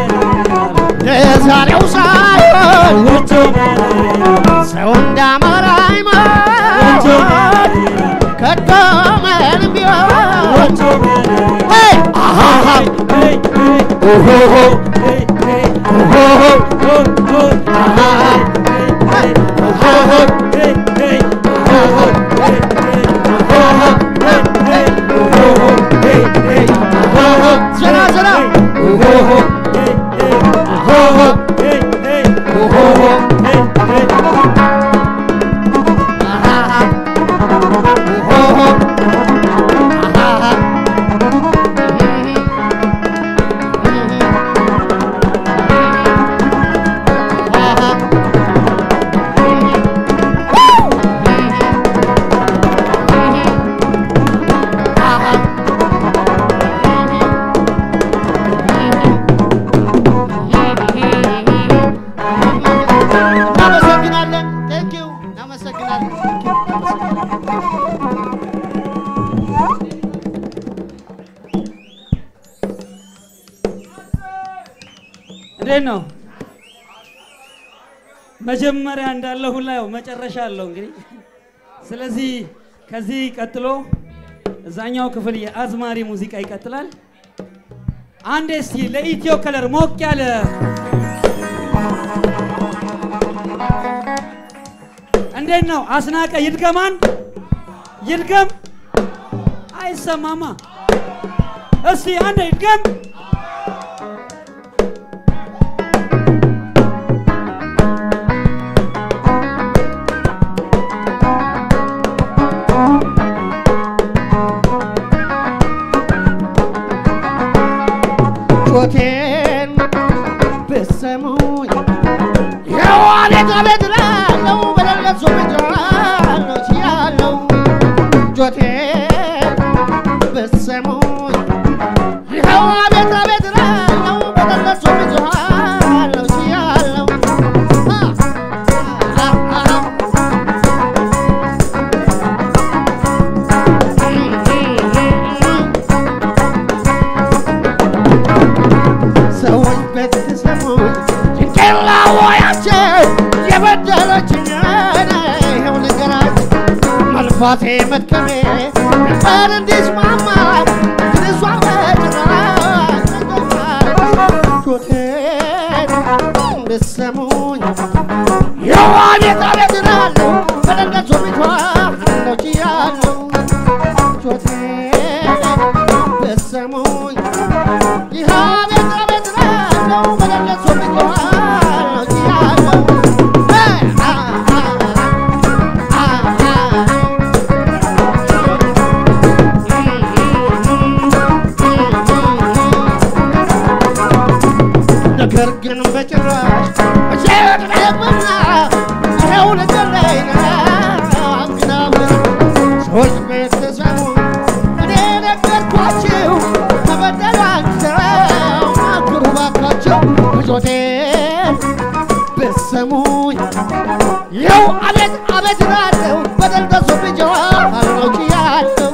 ለዛሬው ሳይሆን ጎጆ ሰው እንዳማራ አይሞት ከቶ ምንም ቢሆን Hey! አሃሃ ኦሆሆ ኦሆሆ አሃሃ ኦሆሆ ኦሆሆ ዘና ዘና ኦሆሆ ኦሆሆ ኦሆሆ አሃሃ ኦሆሆ አሃሃ እናመሰግናለን። ቴንክ ዩ እናመሰግናለን። Thank you። እናመሰግናለን። እንዴት ነው? መጀመሪያ እንዳለ ሁላ ያው መጨረሻ አለው እንግዲህ። ስለዚህ ከዚህ ቀጥሎ እዛኛው ክፍል የአዝማሪ ሙዚቃ ይቀጥላል። አንዴ እስቲ ለኢትዮ ከለር ሞቅ ያለ እንዴት ነው? አስናቀ ይድገማን ይድገም። አይሰማማ። እስቲ አንዴ ይድገም። ጩኸቴን ብትሰሙኝ የዋሌት አቤት እላለሁ በሌለሱ ብጃለሁ ችያለሁ ጩኸቴን ብትሰሙኝ ይኸው አቤት አቤት እላለሁ በሌለሱ ብጃለሁ ችያለሁ አ አ አ አ ራሴ መድከሜ ነበር እንዲስማማ ግን እሷ በጭራሽ ጩኸቴን ብትሰሙኝ የዋኔታ ቤት እላለሁ በደንደሱ ቤቷ ነው ችያለሁ ጩኸቴን ብትሰሙኝ ይህ ቤት ቤት እላለሁ በደንደሱ ቤቷ ነው ችያለሁ አ አ አ ነገር ግን በጭራሽ መሸጥበና ይኸው ነገር ላይ አንግናብን ሰዎች ቤተሰቡ እኔ ነገርኳችሁ ተበደላቸው ናገሩ ባካቸው ብሶቴን ብትሰሙኝ ይኸው አቤት አቤት እላለሁ በደል ደርሶብኛል አውቄያለሁ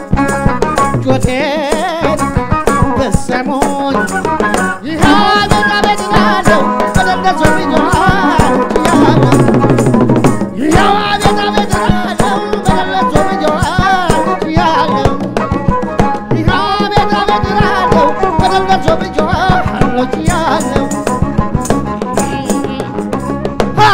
ጩኸቴን ብትሰሙኝ ይኸው አቤት አቤት እላለሁ በደል ደርሶብኛል አውቄያለሁ ይኸው አቤት አቤት እላለሁ በደል ደርሶብኛል አውቄያለሁ ይኸው አቤት አቤት እላለሁ በደል ደርሶብኛል አውቄያለሁ ሀ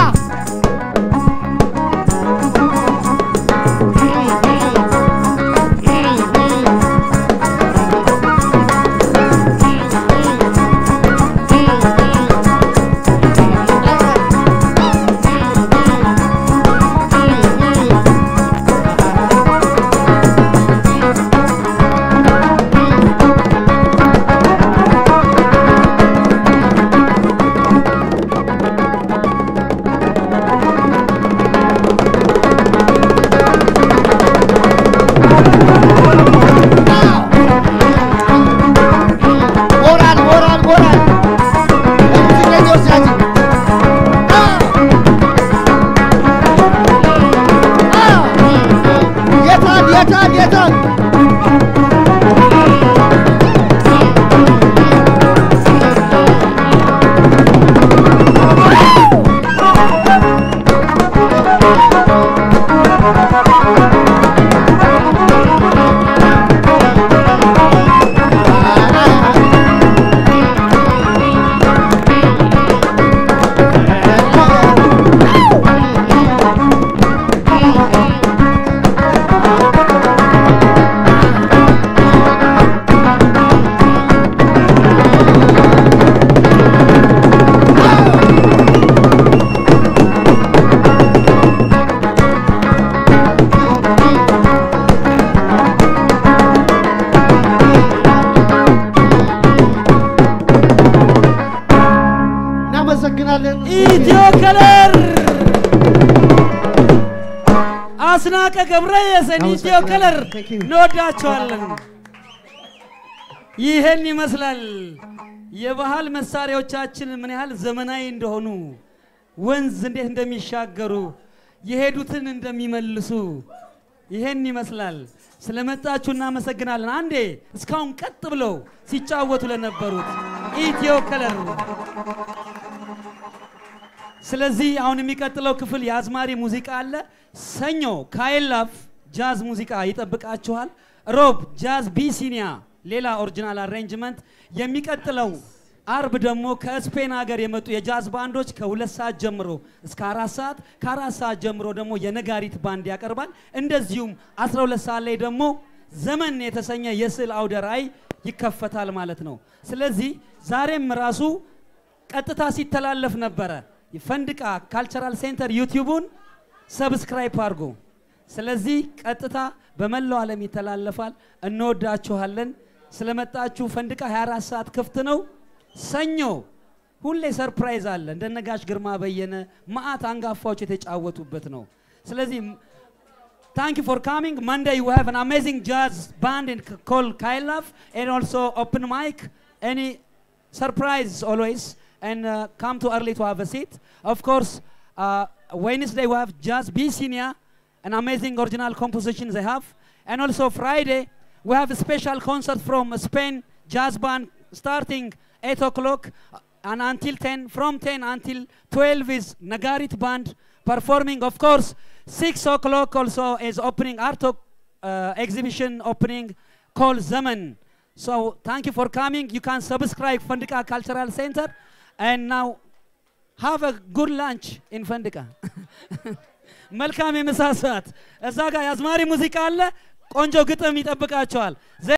ሞራል ሞራል ሞራል ለሙዚቀኞቻችን የታል የታል የታል እናመሰግናለን። ኢትዮ ከለር አስናቀ ገብረየሰን ኢትዮ ከለር Thank you. እንወዳቸዋለን። ይህን ይመስላል የባህል መሳሪያዎቻችን ምን ያህል ዘመናዊ እንደሆኑ፣ ወንዝ እንዴት እንደሚሻገሩ፣ የሄዱትን እንደሚመልሱ ይህን ይመስላል። ስለመጣችሁ እናመሰግናለን። አንዴ እስካሁን ቀጥ ብለው ሲጫወቱ ለነበሩት ኢትዮ ከለር ስለዚህ አሁን የሚቀጥለው ክፍል የአዝማሪ ሙዚቃ አለ። ሰኞ ካይላፍ ጃዝ ሙዚቃ ይጠብቃችኋል። ሮብ ጃዝ ቢሲኒያ ሌላ ኦሪጂናል አሬንጅመንት። የሚቀጥለው አርብ ደግሞ ከስፔን ሀገር የመጡ የጃዝ ባንዶች ከሁለት ሰዓት ጀምሮ እስከ አራት ሰዓት ከአራት ሰዓት ጀምሮ ደግሞ የነጋሪት ባንድ ያቀርባል። እንደዚሁም 12 ሰዓት ላይ ደግሞ ዘመን የተሰኘ የስዕል አውደ ራዕይ ይከፈታል ማለት ነው። ስለዚህ ዛሬም ራሱ ቀጥታ ሲተላለፍ ነበረ። ፈንድቃ ካልቸራል ሴንተር ዩቲዩቡን ሰብስክራይብ አድርጎ። ስለዚህ ቀጥታ በመላው ዓለም ይተላለፋል። እንወዳችኋለን። ስለመጣችሁ ፈንድቃ 24 ሰዓት ክፍት ነው። ሰኞ ሁሌ ሰርፕራይዝ አለ። እንደነ ጋሽ ግርማ በየነ መዓት አንጋፋዎች የተጫወቱበት ነው። ስለዚህ Thank you for coming. Monday you have an amazing jazz band in called Kailaf and also open mic. Any surprise always and uh, come too early to have a seat. Of course, uh, Wednesday we have Jazz B Senior, an amazing original composition they have. And also Friday we have a special concert from Spain jazz band starting 8 o'clock uh, and until 10, from 10 until 12 is Nagarit band performing. Of course, 6 o'clock also is opening Art uh, exhibition opening called Zaman. So thank you for coming. You can subscribe Fandika Cultural Center and now have a good lunch in Fandika. መልካም የምሳ ሰዓት። እዛ ጋር የአዝማሪ ሙዚቃ አለ። ቆንጆ ግጥም ይጠብቃቸዋል።